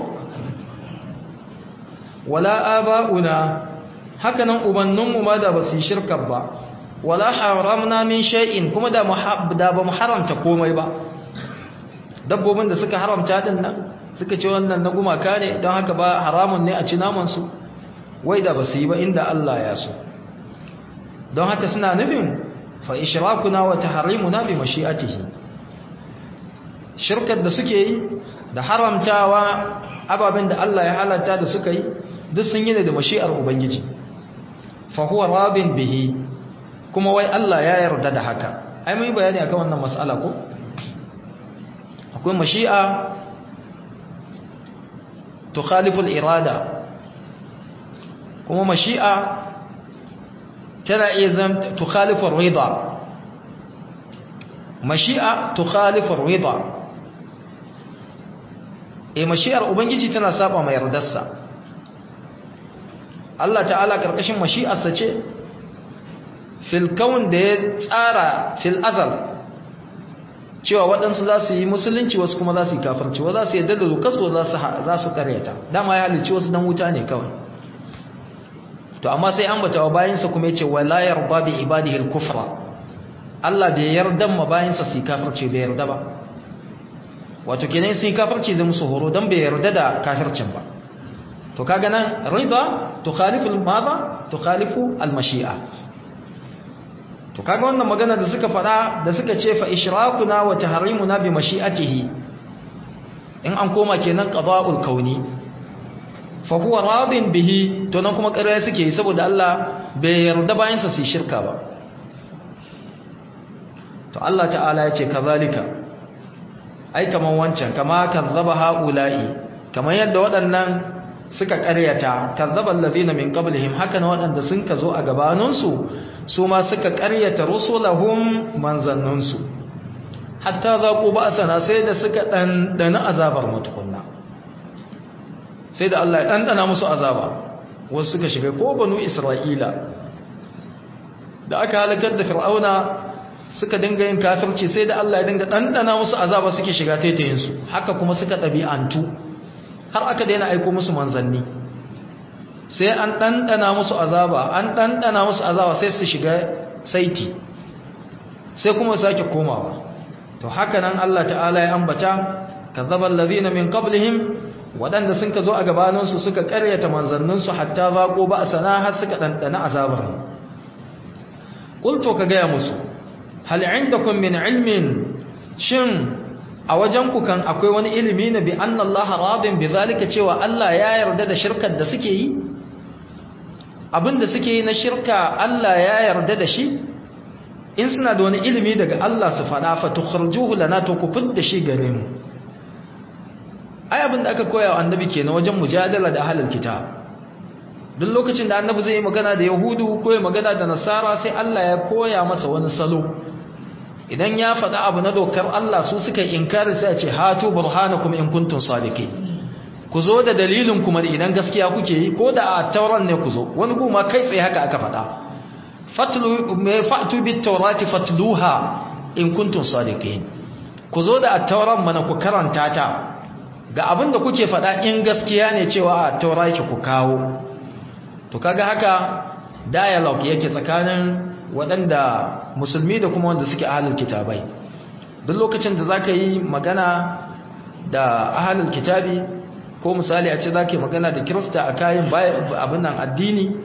wala aba'una haka nan ubanninmu ma da ba su yi shirka ba wala haramna min shay'in kuma da da ba mu haramta komai ba dabbobin da suka haramta din nan suka ce wannan na gumaka ne don haka ba haramun ne a ci naman su wai da ba su yi ba inda Allah ya so don haka suna nufin fa ishrakuna wa tahrimuna bi mashi'atihi shirkar da suke yi da haramtawa ababen da Allah ya halatta da suka yi duk sun yi da mashi'ar ubangiji fa huwa rabin bihi kuma wai Allah ya yarda da haka ai mun bayani akan wannan mas'ala ko akwai mashi'a tukhalifu al-irada kuma mashi'a tana iya zam tukhalifu ar-ridha mashi'a tukhalifu ar-ridha eh mashi'ar ubangiji tana saba mai yardarsa Allah ta'ala karkashin mashi'arsa ce fil kaun da ya tsara fil azal cewa waɗansu za su yi musulunci wasu kuma za su yi kafirci wa za su yadda da lukasu za su karyata dama ya halicci wasu dan wuta ne kawai to amma sai an bata wa bayansa kuma ya ce wala yarda bi ibadihi al-kufra Allah bai yarda ma bayansa su yi kafirci bai yarda ba wato kenan sun yi kafirci zai musu horo dan bai yarda da kafircin ba to kaga nan rida tukhalifu al-madha tukhalifu al-mashi'a to kaga wannan magana da suka fada da suka ce fa ishrakuna wa tahrimuna bi mashi'atihi in an koma kenan qada'ul kauni fa huwa radin bihi to nan kuma ƙarya suke yi saboda Allah bai yarda bayan sa su shirka ba to Allah ta'ala ya ce kazalika ai kaman wancan kama kazzaba haula'i kaman yadda waɗannan suka ƙaryata kazzaba allazina min qablihim haka na waɗanda sun ka zo a gabaninsu su ma suka ƙaryata rusulahum manzanninsu hatta za ku ba sana sai da suka ɗanɗana azabar matukunna sai da Allah ya ɗanɗana musu azaba wasu suka shiga ko banu isra'ila da aka halakar da fir'auna suka dinga yin kafirci sai da Allah ya dinga ɗanɗana musu azaba suke shiga taitayinsu haka kuma suka ɗabi'antu har aka daina aiko musu manzanni sai an ɗanɗana musu azaba an ɗanɗana musu azaba sai su shiga saiti sai kuma sake komawa to haka nan Allah ta'ala ya ambata kazzaban ladina min qablihim waɗanda sun ka zo a gabaninsu suka ƙaryata manzanninsu hatta zaƙo ba a sana har suka ɗanɗana azabar ƙulto ka gaya musu hal indakum min ilmin shin a wajenku kan akwai wani ilimi na bi anna Allah radin bi zalika cewa Allah ya yarda da shirkar da suke yi abinda suke yi na shirka Allah ya yarda da shi in suna da wani ilimi daga Allah su faɗa fa tukhrijuhu lana to ku fidda shi gare mu ai abinda aka koya wa annabi kenan wajen mujadala da ahlul kitab duk lokacin da annabi zai yi magana da yahudu ko ya magana da nasara sai Allah ya koya masa wani salo idan ya faɗa abu na dokar Allah su suka inkari sai a ce hatu burhanakum in kuntum sadiqin ku zo da dalilin kuma idan gaskiya kuke yi ko da a tauran ne ku zo wani kuma kai tsaye haka aka faɗa fatlu me fa'tu bit tawrati fatluha in kuntum sadiqin ku zo da at-tauran mana ku karanta ta ga abin da kuke faɗa in gaskiya ne cewa a taura yake ku kawo to kaga haka dialogue yake tsakanin waɗanda musulmi da kuma wanda suke ahalul kitabai duk lokacin da zaka yi magana da ahalul kitabi ko misali a ce zaka yi magana da kirista a kayan abin nan addini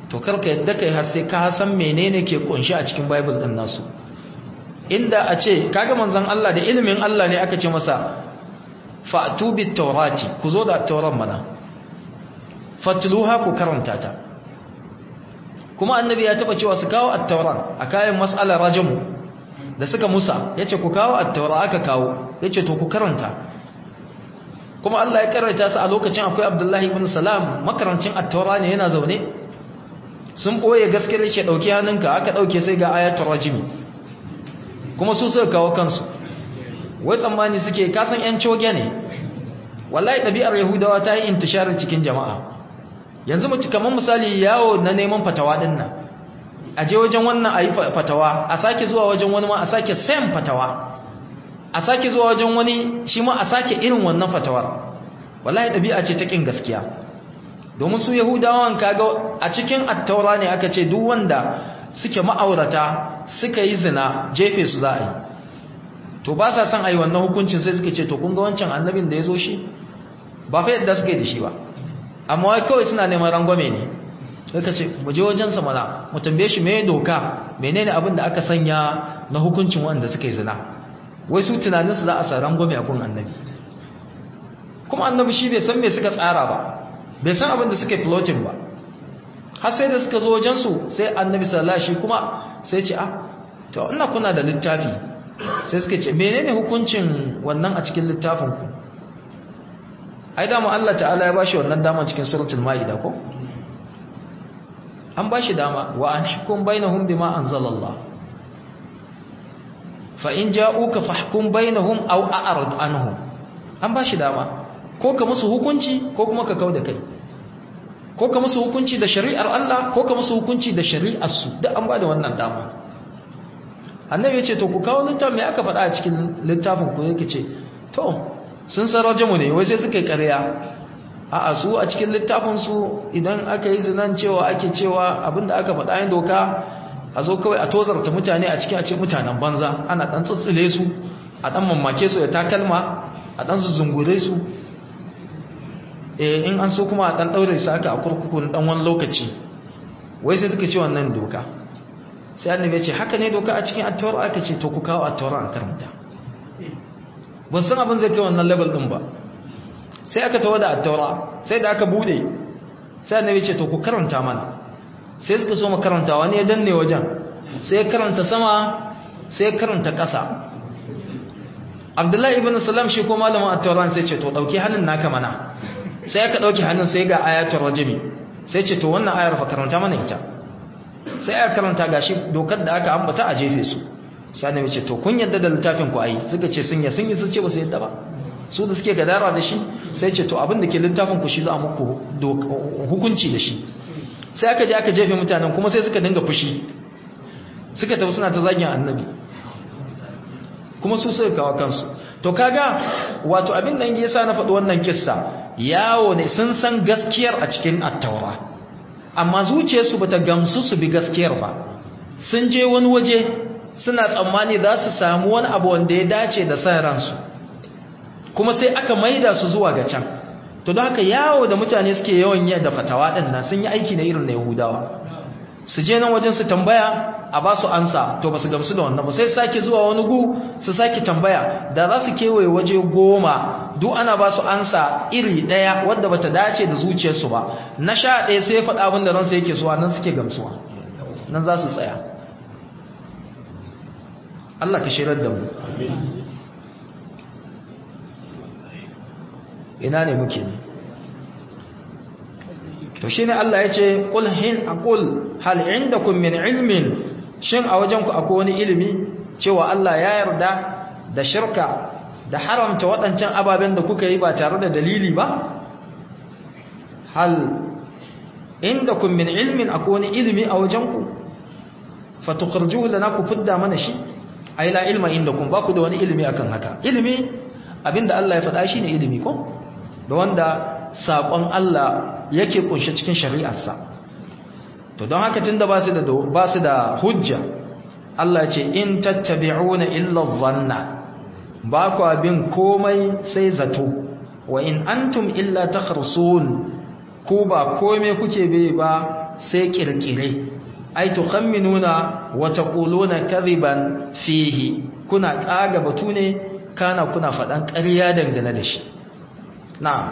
to karka yadda kai har sai ka san menene ke kunshi a cikin bible din nasu inda a ce kaga manzon Allah da ilimin Allah ne aka ce masa fa'tu bit tawrati ku zo da tauran mana fatluha ku karanta ta kuma annabi ya taba cewa su kawo at-tauran a kayan mas'alar rajmu da suka musa yace ku kawo at-taura aka kawo yace to ku karanta kuma Allah ya karanta su a lokacin akwai Abdullahi ibn Salam makarancin at-taura ne yana zaune sun boye gaskiyar shi dauki hannunka aka dauke sai ga ayatul rajmi kuma su suka kawo kansu wai tsammani suke kasan yan coge ne wallahi ɗabi'ar yahudawa ta yi intisharin cikin jama'a yanzu mu kamar misali yawo na neman fatawa din nan a je wajen wannan a yi fatawa a sake zuwa wajen wani ma a sake sayan fatawa a sake zuwa wajen wani shi ma a sake irin wannan fatawar wallahi ɗabi'a ce ta ƙin gaskiya domin su yahudawan kaga a cikin attaura ne aka ce duk wanda suke ma'aurata suka yi zina jefe su za a yi to ba sa son a yi wannan hukuncin sai suka ce to kun ga wancan annabin da ya zo shi ba fa yadda suka yi da shi ba amma wai kawai suna neman rangwame ne suka ce mu je wajensa mana mu tambaye shi me doka menene abin da aka sanya na hukuncin wanda suka yi zina wai su tunaninsu za a sa rangwame a kun annabi kuma annabi shi bai san me suka tsara ba bai san abin da suka yi floating ba har sai da suka zo wajensu sai annabi sallallahu alaihi kuma sai ce ah to ina kuna da littafi sai suka ce menene hukuncin wannan a cikin littafin ku ai da mu Allah ta'ala ya bashi wannan dama cikin suratul maida ko an bashi dama wa an hukum bainahum bima anzalallah fa in ja'uka fahkum bainahum aw a'rid anhum an bashi dama ko ka musu hukunci ko kuma ka kauda kai ko ka musu hukunci da shari'ar Allah ko ka musu hukunci da shari'ar su duk an bada wannan dama annabi ya ce to ku kawo littafin me aka faɗa a cikin littafin ku yake ce to sun san rajamu ne wai sai suka yi ƙarya a'a su a cikin littafin su idan aka yi zinan cewa ake cewa abinda aka faɗa yin doka a zo kawai a tozarta mutane a cikin a ce mutanen banza ana ɗan tsatsile su a ɗan mamake su da takalma a ɗan zungure su in an so kuma a ɗan ɗaure su aka a kurkukun ɗan wani lokaci wai sai suka ce wannan doka sai annabi ya ce haka ne doka a cikin attawar aka ce to ku kawo attawar a karanta ban san abin zai kai wannan level ɗin ba sai aka tawo da attawar sai da aka bude sai annabi ya ce to ku karanta mana sai suka so mu karanta wani ya danne wajen sai ya karanta sama sai ya karanta ƙasa abdullahi ibn salam shi ko malamin attawar sai ce to ɗauki hannun naka mana sai aka ɗauki hannun sai ga ayatul rajimi sai ce to wannan ayar fa karanta mana ita sai aka karanta gashi dokar da aka ambata a jefe su sai annabi ce to kun yadda da littafin ku ai suka ce sun ya sun yi su ce ba su yadda ba su da suke gadara da shi sai ce to abin da ke littafin ku shi za a muku hukunci da shi sai aka je aka jefe mutanen kuma sai suka dinga fushi suka tafi suna ta zagin annabi kuma su suka kawo kansu to kaga wato abin nan yasa na faɗi wannan kissa yawo ne sun san gaskiyar a cikin attaura amma zuciyarsu bata gamsu su bi gaskiyar ba sun je wani waje suna tsammani za su samu wani abu wanda ya dace da san ransu kuma sai aka maida su zuwa ga can to don haka yawo da mutane suke yawan yi da fatawa din nan sun yi aiki na irin na yahudawa su je nan wajen su tambaya a ba su ansa to ba su gamsu da wannan ba sai sake zuwa wani gu su sake tambaya da za su kewaye waje goma duk ana ba su ansa iri ɗaya wadda bata dace da zuciyarsu ba na sha ɗaya sai ya faɗa abin da ransa yake suwa nan suke gamsuwa nan za su tsaya Allah ka shirar da mu ina ne muke ne to shine Allah ya ce qul hin aqul hal indakum min ilmin shin a wajen ku akwai wani ilimi cewa Allah ya yarda da shirka da haramta waɗancan ababen da kuka yi ba tare da dalili ba hal indakum min ilmin akwai wani ilimi a wajen ku fatukhrijuhu lana ku fidda mana shi ai la ilma indakum ba ku da wani ilimi akan haka ilimi abinda Allah ya faɗa shine ilimi ko da wanda saƙon Allah yake kunshe cikin shari'arsa to don haka tunda ba su da ba su da hujja Allah ce in tattabi'una illa dhanna ba ku bin komai sai zato wa in antum illa takhrusun ku ba komai kuke bai ba sai kirkire ai tukhamminuna wa taquluna kadhiban fihi kuna kaga batu ne kana kuna fadan ƙarya dangane da shi na'am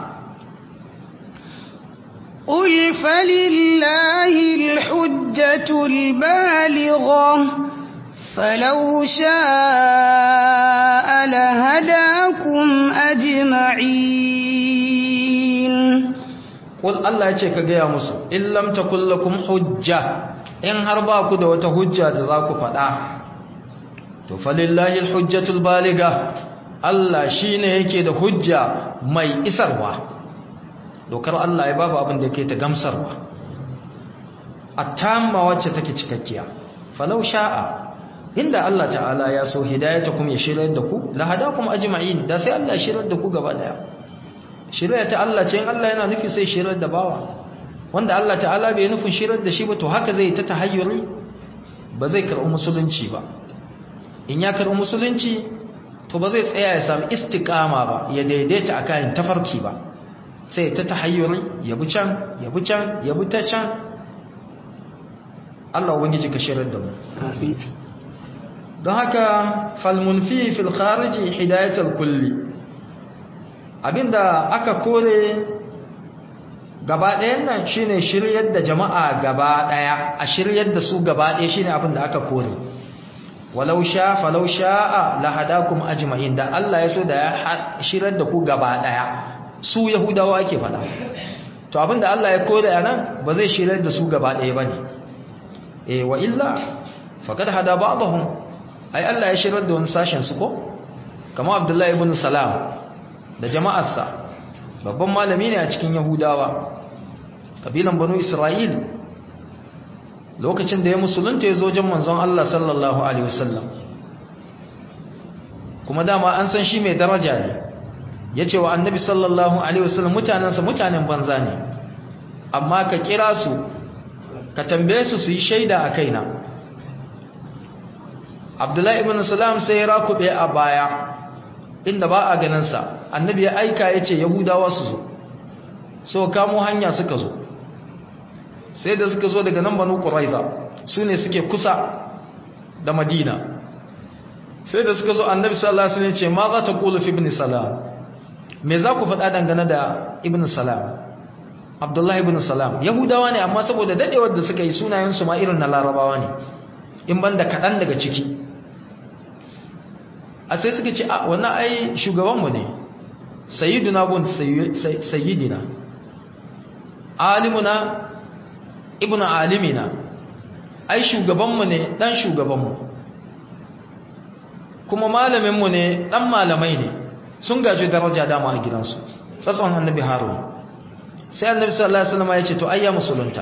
قل فلله الحجة البالغة فلو شاء لهداكم أجمعين قل الله يce ka gaya musu in lam takul lakum hujja in har ba ku da wata hujja da za ku faɗa to falillahi alhujjatul baliga Allah shine yake da hujja mai isarwa dokar Allah ya babu abin da yake ta gamsarwa atamma wacce take cikakkiya falau sha'a inda Allah ta'ala ya so hidayatakum ya shirar da ku la hadakum ajma'in da sai Allah ya shirar da ku gaba daya shirya ta Allah ce in Allah yana nufi sai shirar da bawa wanda Allah ta'ala bai nufin shirar da shi ba to haka zai ta tahayyuri ba zai karɓi musulunci ba in ya karɓi musulunci to ba zai tsaya ya samu istiqama ba ya daidaita akan tafarki ba sai ta tahayyuri ya bi can ya bi can ya bi ta can Allah ubangiji ka shirar da mu don haka falmunfi fil khariji hidayatul kulli abinda aka kore gaba ɗayan nan shine shiryar da jama'a gaba ɗaya a shiryar da su gaba ɗaya shine abinda aka kore walau sha falau sha'a lahadakum ajma'in da Allah ya so da ya shiryar da ku gaba ɗaya su yahudawa ake faɗa to abinda Allah ya kore a nan ba zai shiryar da su gaba ɗaya bane eh wa illa faqad hada ba'dahum ai Allah ya shiryar da wani sashen su ko kamar Abdullahi ibn Salam da jama'arsa babban malami ne a cikin yahudawa kabilan banu isra'il lokacin da ya musulunta ya zo jan manzon Allah sallallahu alaihi wasallam kuma dama an san shi mai daraja ne ya ce wa annabi sallallahu alaihi wasallam mutanensa mutanen banza ne amma ka kira su ka tambaye su su yi shaida a kaina abdullahi ibn salam sai ya rakube a baya inda ba a ganinsa annabi ya aika ya ce yahudawa su zo so kamo hanya suka zo sai da suka zo daga nan banu ƙuraiza su ne suke kusa da madina sai da suka zo annabi sallallahu alaihi wasallam ce ma za ta qulu fi ibn salam me za ku faɗa dangane da ibn salam abdullahi ibn salam yahudawa ne amma saboda dadewar da suka yi sunayen su ma irin na larabawa ne in banda kaɗan daga ciki a sai suka ce a wannan ai shugabanmu ne sayyiduna bun sayyidina alimuna ibnu alimina ai shugabanmu ne dan shugabanmu kuma malaminmu ne dan malamai ne sun gaji daraja dama a gidansu tsatson annabi harun sai annabi sallallahu alaihi wasallam ya ce to ayya musulunta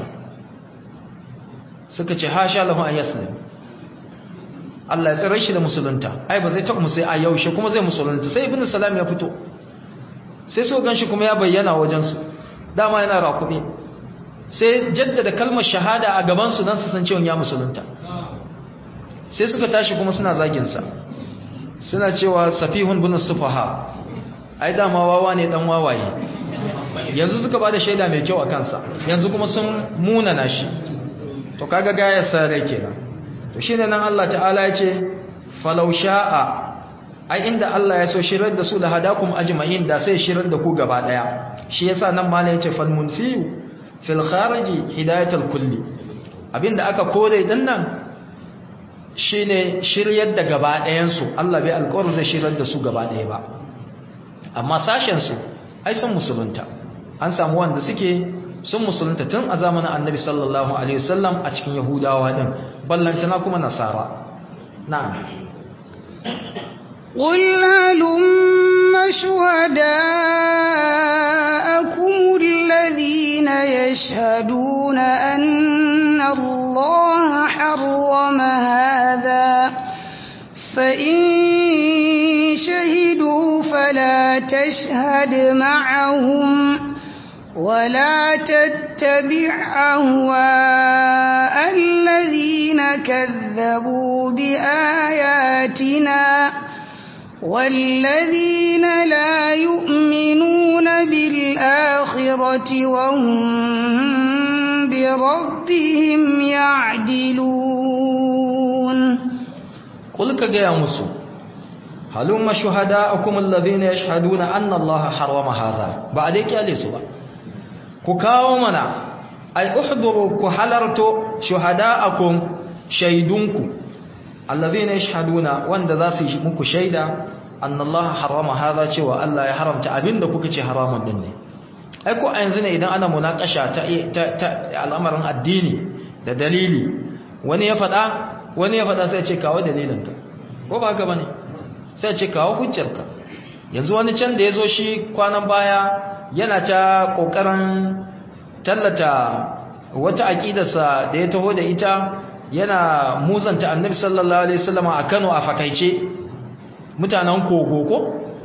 suka ce hasha lahu an yaslim Allah ya tsare shi da musulunta ai ba zai taɓa mu sai a yaushe kuma zai musulunta sai ibnu salam ya fito sai so ganshi kuma ya bayyana wajen su dama yana rakube sai jaddada kalmar shahada a gaban su dan su san cewa ya musulunta sai suka tashi kuma suna zagin sa suna cewa safihun bin sufaha ai dama wawa ne dan wawaye yanzu suka bada shaida mai kyau a kansa yanzu kuma sun munana shi to kaga gayar sa rai kenan to shine nan Allah ta'ala ya ce falau sha'a ai inda Allah ya so shirar da su da hadakum ajma'in da sai shirar da ku gaba daya shi yasa nan malai ya ce fal munfiu fil khariji hidayatul kulli abinda aka kore din nan shine shiryar da gaba ɗayan su Allah bai alƙawarin zai shirar da su gaba ɗaya ba amma sashen su ai sun musulunta an samu wanda suke sun musulunta tun a zamanin annabi sallallahu alaihi wasallam a cikin yahudawa din ballantana kuma nasara na'am قل هلم شهداءكم الذين يشهدون أن الله حرم هذا فإن شهدوا فلا تشهد معهم ولا تتبع أهواء الذين كذبوا بآياتنا والذين لا يؤمنون بالآخرة وهم بربهم يعدلون قل كجيا مسو هلما شهداءكم الذين يشهدون أن الله حرم هذا بعدك يا ليسوا كاو منا أي احضروا كحلرتو شهداءكم شيدونكم الذين يشهدون وان ذا سي muku shaida أن الله حرم هذا cewa Allah ya haramta abinda kuka ce haramun din ne ai ko a yanzu ne idan ana munakasha ta al'amarin addini da dalili wani ya faɗa wani ya faɗa sai ce kawo dalilinka ko ba haka bane sai ce kawo hujjarka yanzu wani can da ya zo shi kwanan baya yana ta ƙoƙarin tallata wata aƙidarsa da ya taho da ita yana musanta annabi sallallahu alaihi wasallam a Kano a fakaice mutanen kogo ko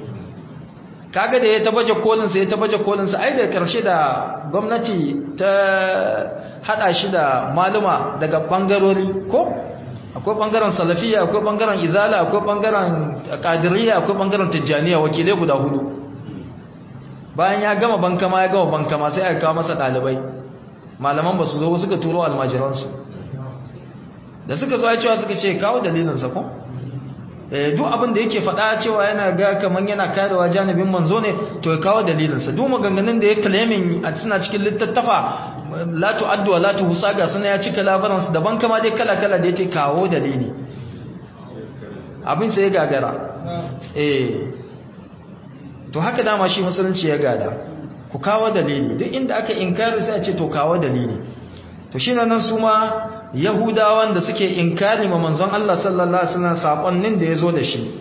kaga da ya tabaje kolinsa ya tabaje kolinsa ai da karshe da gwamnati ta hada shi da maluma daga bangarori ko akwai bangaren salafiya akwai bangaren izala akwai bangaren qadiriyya akwai bangaren tijjaniya wakilai guda hudu bayan ya gama bankama ya gama bankama sai aka kawo masa dalibai malaman ba su zo suka turo almajiransu da suka zo ya cewa suka ce kawo dalilinsa ko duk abin da yake faɗa cewa yana ga kaman yana karewa janibin manzo ne to ya kawo dalilinsa duk maganganun da ya claiming a suna cikin littattafa la tu'addu wa la tuhsa ga suna ya cika labaransu daban kama dai kala kala da yake kawo dalili abin sai ya gagara eh to haka dama shi musulunci ya gada ku kawo dalili duk inda aka inkari sai a ce to kawo dalili to shine nan su ma yahudawan da suke inkari ma manzon Allah sallallahu alaihi wasallam sakonnin da yazo da shi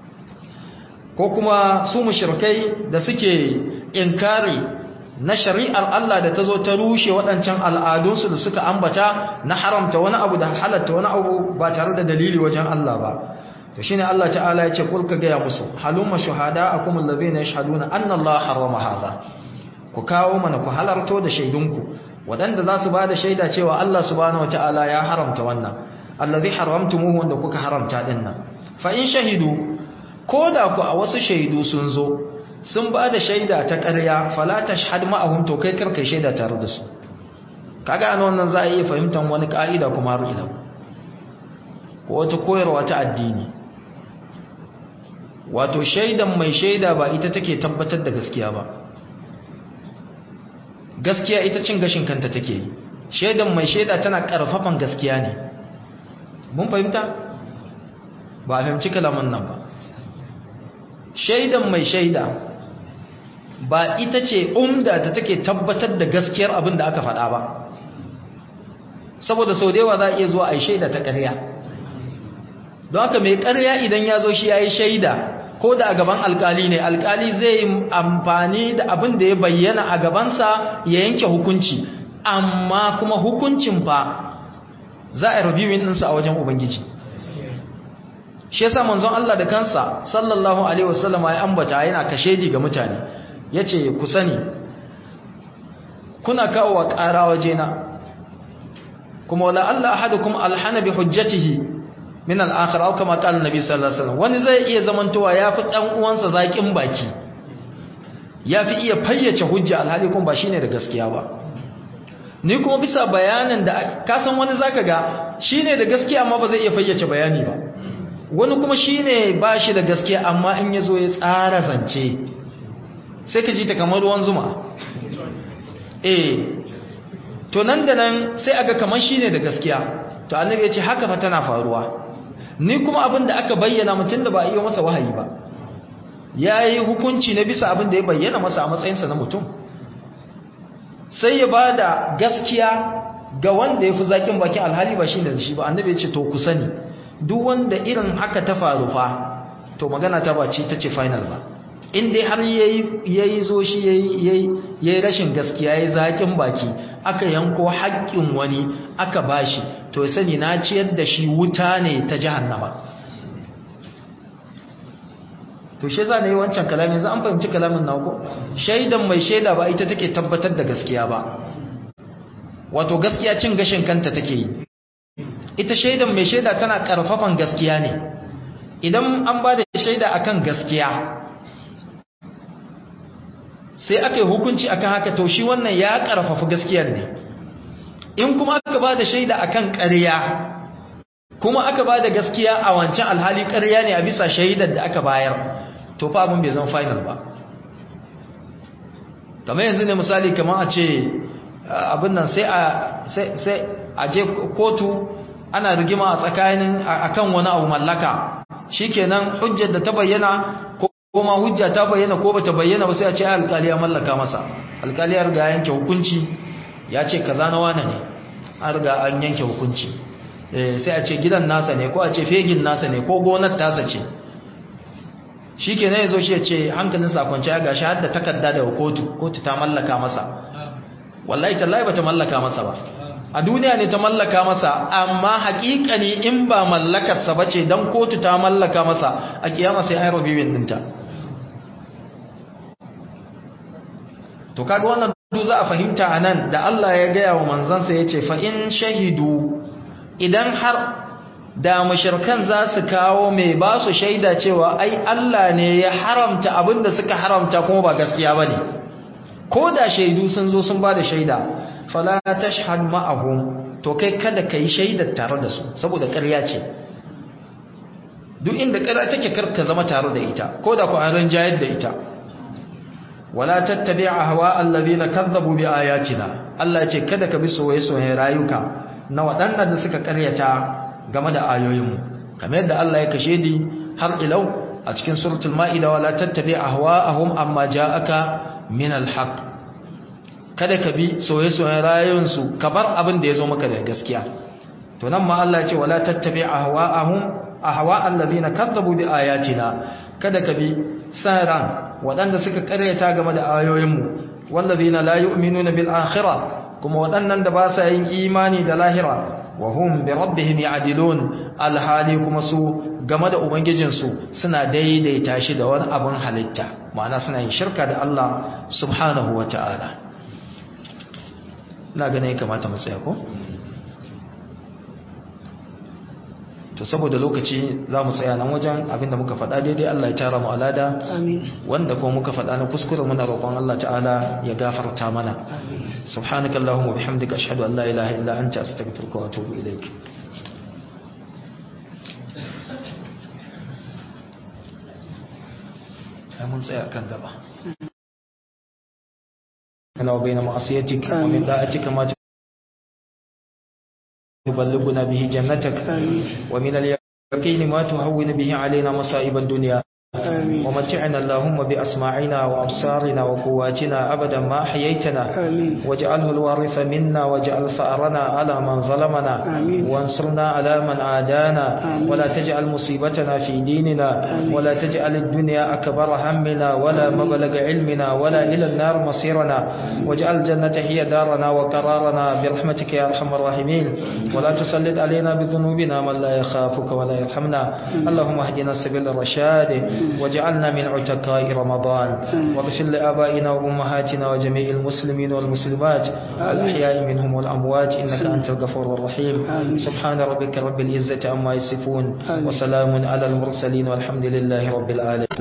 ko kuma su mushrikai da suke inkari na shari'ar Allah da tazo ta rushe waɗancan al'adunsu da suka ambata na haramta wani abu da halatta wani abu ba tare da dalili wajen Allah ba to shine Allah ta'ala ya ce kul ka ga musu halumma shuhada'akum alladhina yashhaduna anna Allah harrama hadha ku kawo mana ku halarto da shaidunku waɗanda za su ba da shaida cewa Allah subhanahu wata'ala ya haramta wannan allazi haramtumuhu wanda kuka haramta din nan fa in shahidu ko da ku a wasu shaidu sun zo sun ba da shaida ta ƙarya fala tashhad ma'ahum to kai karkai shaida tare da su kaga an wannan za a iya fahimtar wani ka'ida kuma har ila ko wata koyarwa ta addini wato shaidan mai shaida ba ita take tabbatar da gaskiya ba gaskiya ita cin gashin kanta take yi shaidan mai shaida tana karfafan gaskiya ne mun fahimta ba a fahimci kalaman nan ba shaidan mai shaida ba ita ce umda da take tabbatar da gaskiyar abin da aka faɗa ba saboda sau da yawa za a iya zuwa a yi shaida ta ƙarya don haka mai ƙarya idan ya zo shi ya yi shaida ko da a gaban alkali ne alkali zai yi amfani da abin da ya bayyana a gabansa ya yanke hukunci amma kuma hukuncin fa za a reviewing ɗinsa a wajen ubangiji shi yasa manzon Allah da kansa sallallahu alaihi wasallam ya ambata yana kashedi ga mutane yace ku sani kuna kawo wa ƙara wajena kuma wala Allah ahadukum alhana bi hujjatihi min al-akhir aw kama qala nabi sallallahu alaihi wasallam wani zai iya zamantowa yafi dan uwansa zakin baki yafi iya fayyace hujja alhali kuma ba shine da gaskiya ba ni kuma bisa bayanin da ka san wani zaka ga shine da gaskiya amma ba zai iya fayyace bayani ba wani kuma shine ba shi da gaskiya amma in yazo ya tsara zance sai ka ji ta kamar ruwan zuma eh to nan da nan sai aga kamar shine da gaskiya to annabi ya ce haka fa tana faruwa ni kuma abin da aka bayyana mutum da ba a iya masa wahayi ba ya yi hukunci na bisa abin da ya bayyana masa a matsayinsa na mutum sai ya ba da gaskiya ga wanda ya fi zaƙin bakin alhali ba shi da shi ba annabi ya ce to ku sani duk wanda irin haka ta faru fa to magana ta ba ce ta ce final ba in dai har ya yi zo shi ya yi rashin gaskiya ya yi zaƙin baki aka yanko haƙƙin wani aka bashi to ya sani na ciyar da shi wuta ne ta jahannama to shi za ne wancan kalamin yanzu an fahimci kalamin na ko shaidan mai shaida ba ita take tabbatar da gaskiya ba wato gaskiya cin gashin kanta take yi ita shaidan mai shaida tana karfafan gaskiya ne idan an ba da shaida akan gaskiya sai aka yi hukunci akan haka to shi wannan ya karfafa gaskiyar ne in kuma aka ba da shaida akan ƙarya kuma aka ba da gaskiya a wancan alhali ƙarya ne a bisa shaidar da aka bayar to fa abin bai zama final ba kamar yanzu ne misali kamar a ce abin nan sai a je kotu ana rigima a tsakanin akan wani abu mallaka shikenan hujjar da ta bayyana ko ma hujja ta bayyana ko bata bayyana ba sai a ce alƙali ya mallaka masa alƙali ya riga yanke hukunci ya ce kaza na wane ne an riga an yanke hukunci sai a ce gidan nasa ne ko a ce fegin nasa ne ko gonar tasa ce shikenan yazo shi ya ce hankalin sa kwance ya gashi har da takarda daga kotu kotu ta mallaka masa wallahi tallahi bata mallaka masa ba a duniya ne ta mallaka masa amma haƙiƙani in ba mallakarsa ba ce don kotu ta mallaka masa a kiyama sai an rabi dinta to kaga wannan du za a fahimta a nan da Allah ya gaya wa manzansa ya ce fa'in shahidu idan har da mashirkan za su kawo mai ba su shaida cewa ai Allah ne ya haramta abin da suka haramta kuma ba gaskiya ba ne ko da shaidu sun zo sun ba da shaida fala tashhad ma'ahum to kai kada kai shaidar tare da su saboda ƙarya ce duk inda ƙarya take karka zama tare da ita ko da ku an ranjayar da ita wala tattabi' ahwa alladhina kadzabu bi ayatina Allah ce kada ka bi soyayya rayuka na waɗannan da suka ƙaryata game da ayoyinmu kamar yadda Allah ya kashe di har ilau a cikin suratul ma'ida wala tattabi' ahwa'ahum amma ja'aka min al-haqq kada ka bi soye-soyen rayuwarsu ka bar abin da ya zo maka da gaskiya to nan ma Allah ce wala tattabi ahwa'ahum ahwa allazina kadzabu bi ayatina kada ka bi saran wadanda suka karyata game da ayoyinmu wallazina la yu'minuna bil akhirah kuma wadannan da ba sa yin imani da lahira wa hum bi rabbihim ya'dilun alhali kuma su game da ubangijinsu suna daidaita shi da wani abin halitta ma'ana suna yin shirka da Allah subhanahu wata'ala na gane kamata mu tsaya ko to saboda lokaci za mu tsaya nan wajen abinda muka faɗa daidai Allah ya tara mu alada wanda kuma muka faɗa na kuskure muna roƙon Allah ta'ala ya gafarta mana subhanakallahumma bihamdika ashhadu an la ilaha illa anta astaghfiruka wa atubu ilaik mun tsaya kan gaba لنا وبين معصيتك ومن طاعتك ما تبلغنا به جنتك ومن اليقين ما تهون به علينا مصائب الدنيا آمين. ومتعنا اللهم بأسماعنا وأبصارنا وقواتنا أبدا ما أحييتنا واجعله الوارث منا واجعل ثأرنا على من ظلمنا آمين. وانصرنا على من عادانا آمين. ولا تجعل مصيبتنا في ديننا آمين. ولا تجعل الدنيا أكبر همنا ولا مبلغ علمنا ولا إلى النار مصيرنا واجعل الجنة هي دارنا وقرارنا برحمتك يا أرحم الراحمين ولا تسلط علينا بذنوبنا من لا يخافك ولا يرحمنا اللهم اهدنا سبيل الرشاد وجعلنا من عتقاء رمضان واغفر لآبائنا وأمهاتنا وجميع المسلمين والمسلمات الأحياء منهم والأموات إنك أنت الغفور الرحيم سبحان ربك رب العزة عما يصفون وسلام على المرسلين والحمد لله رب العالمين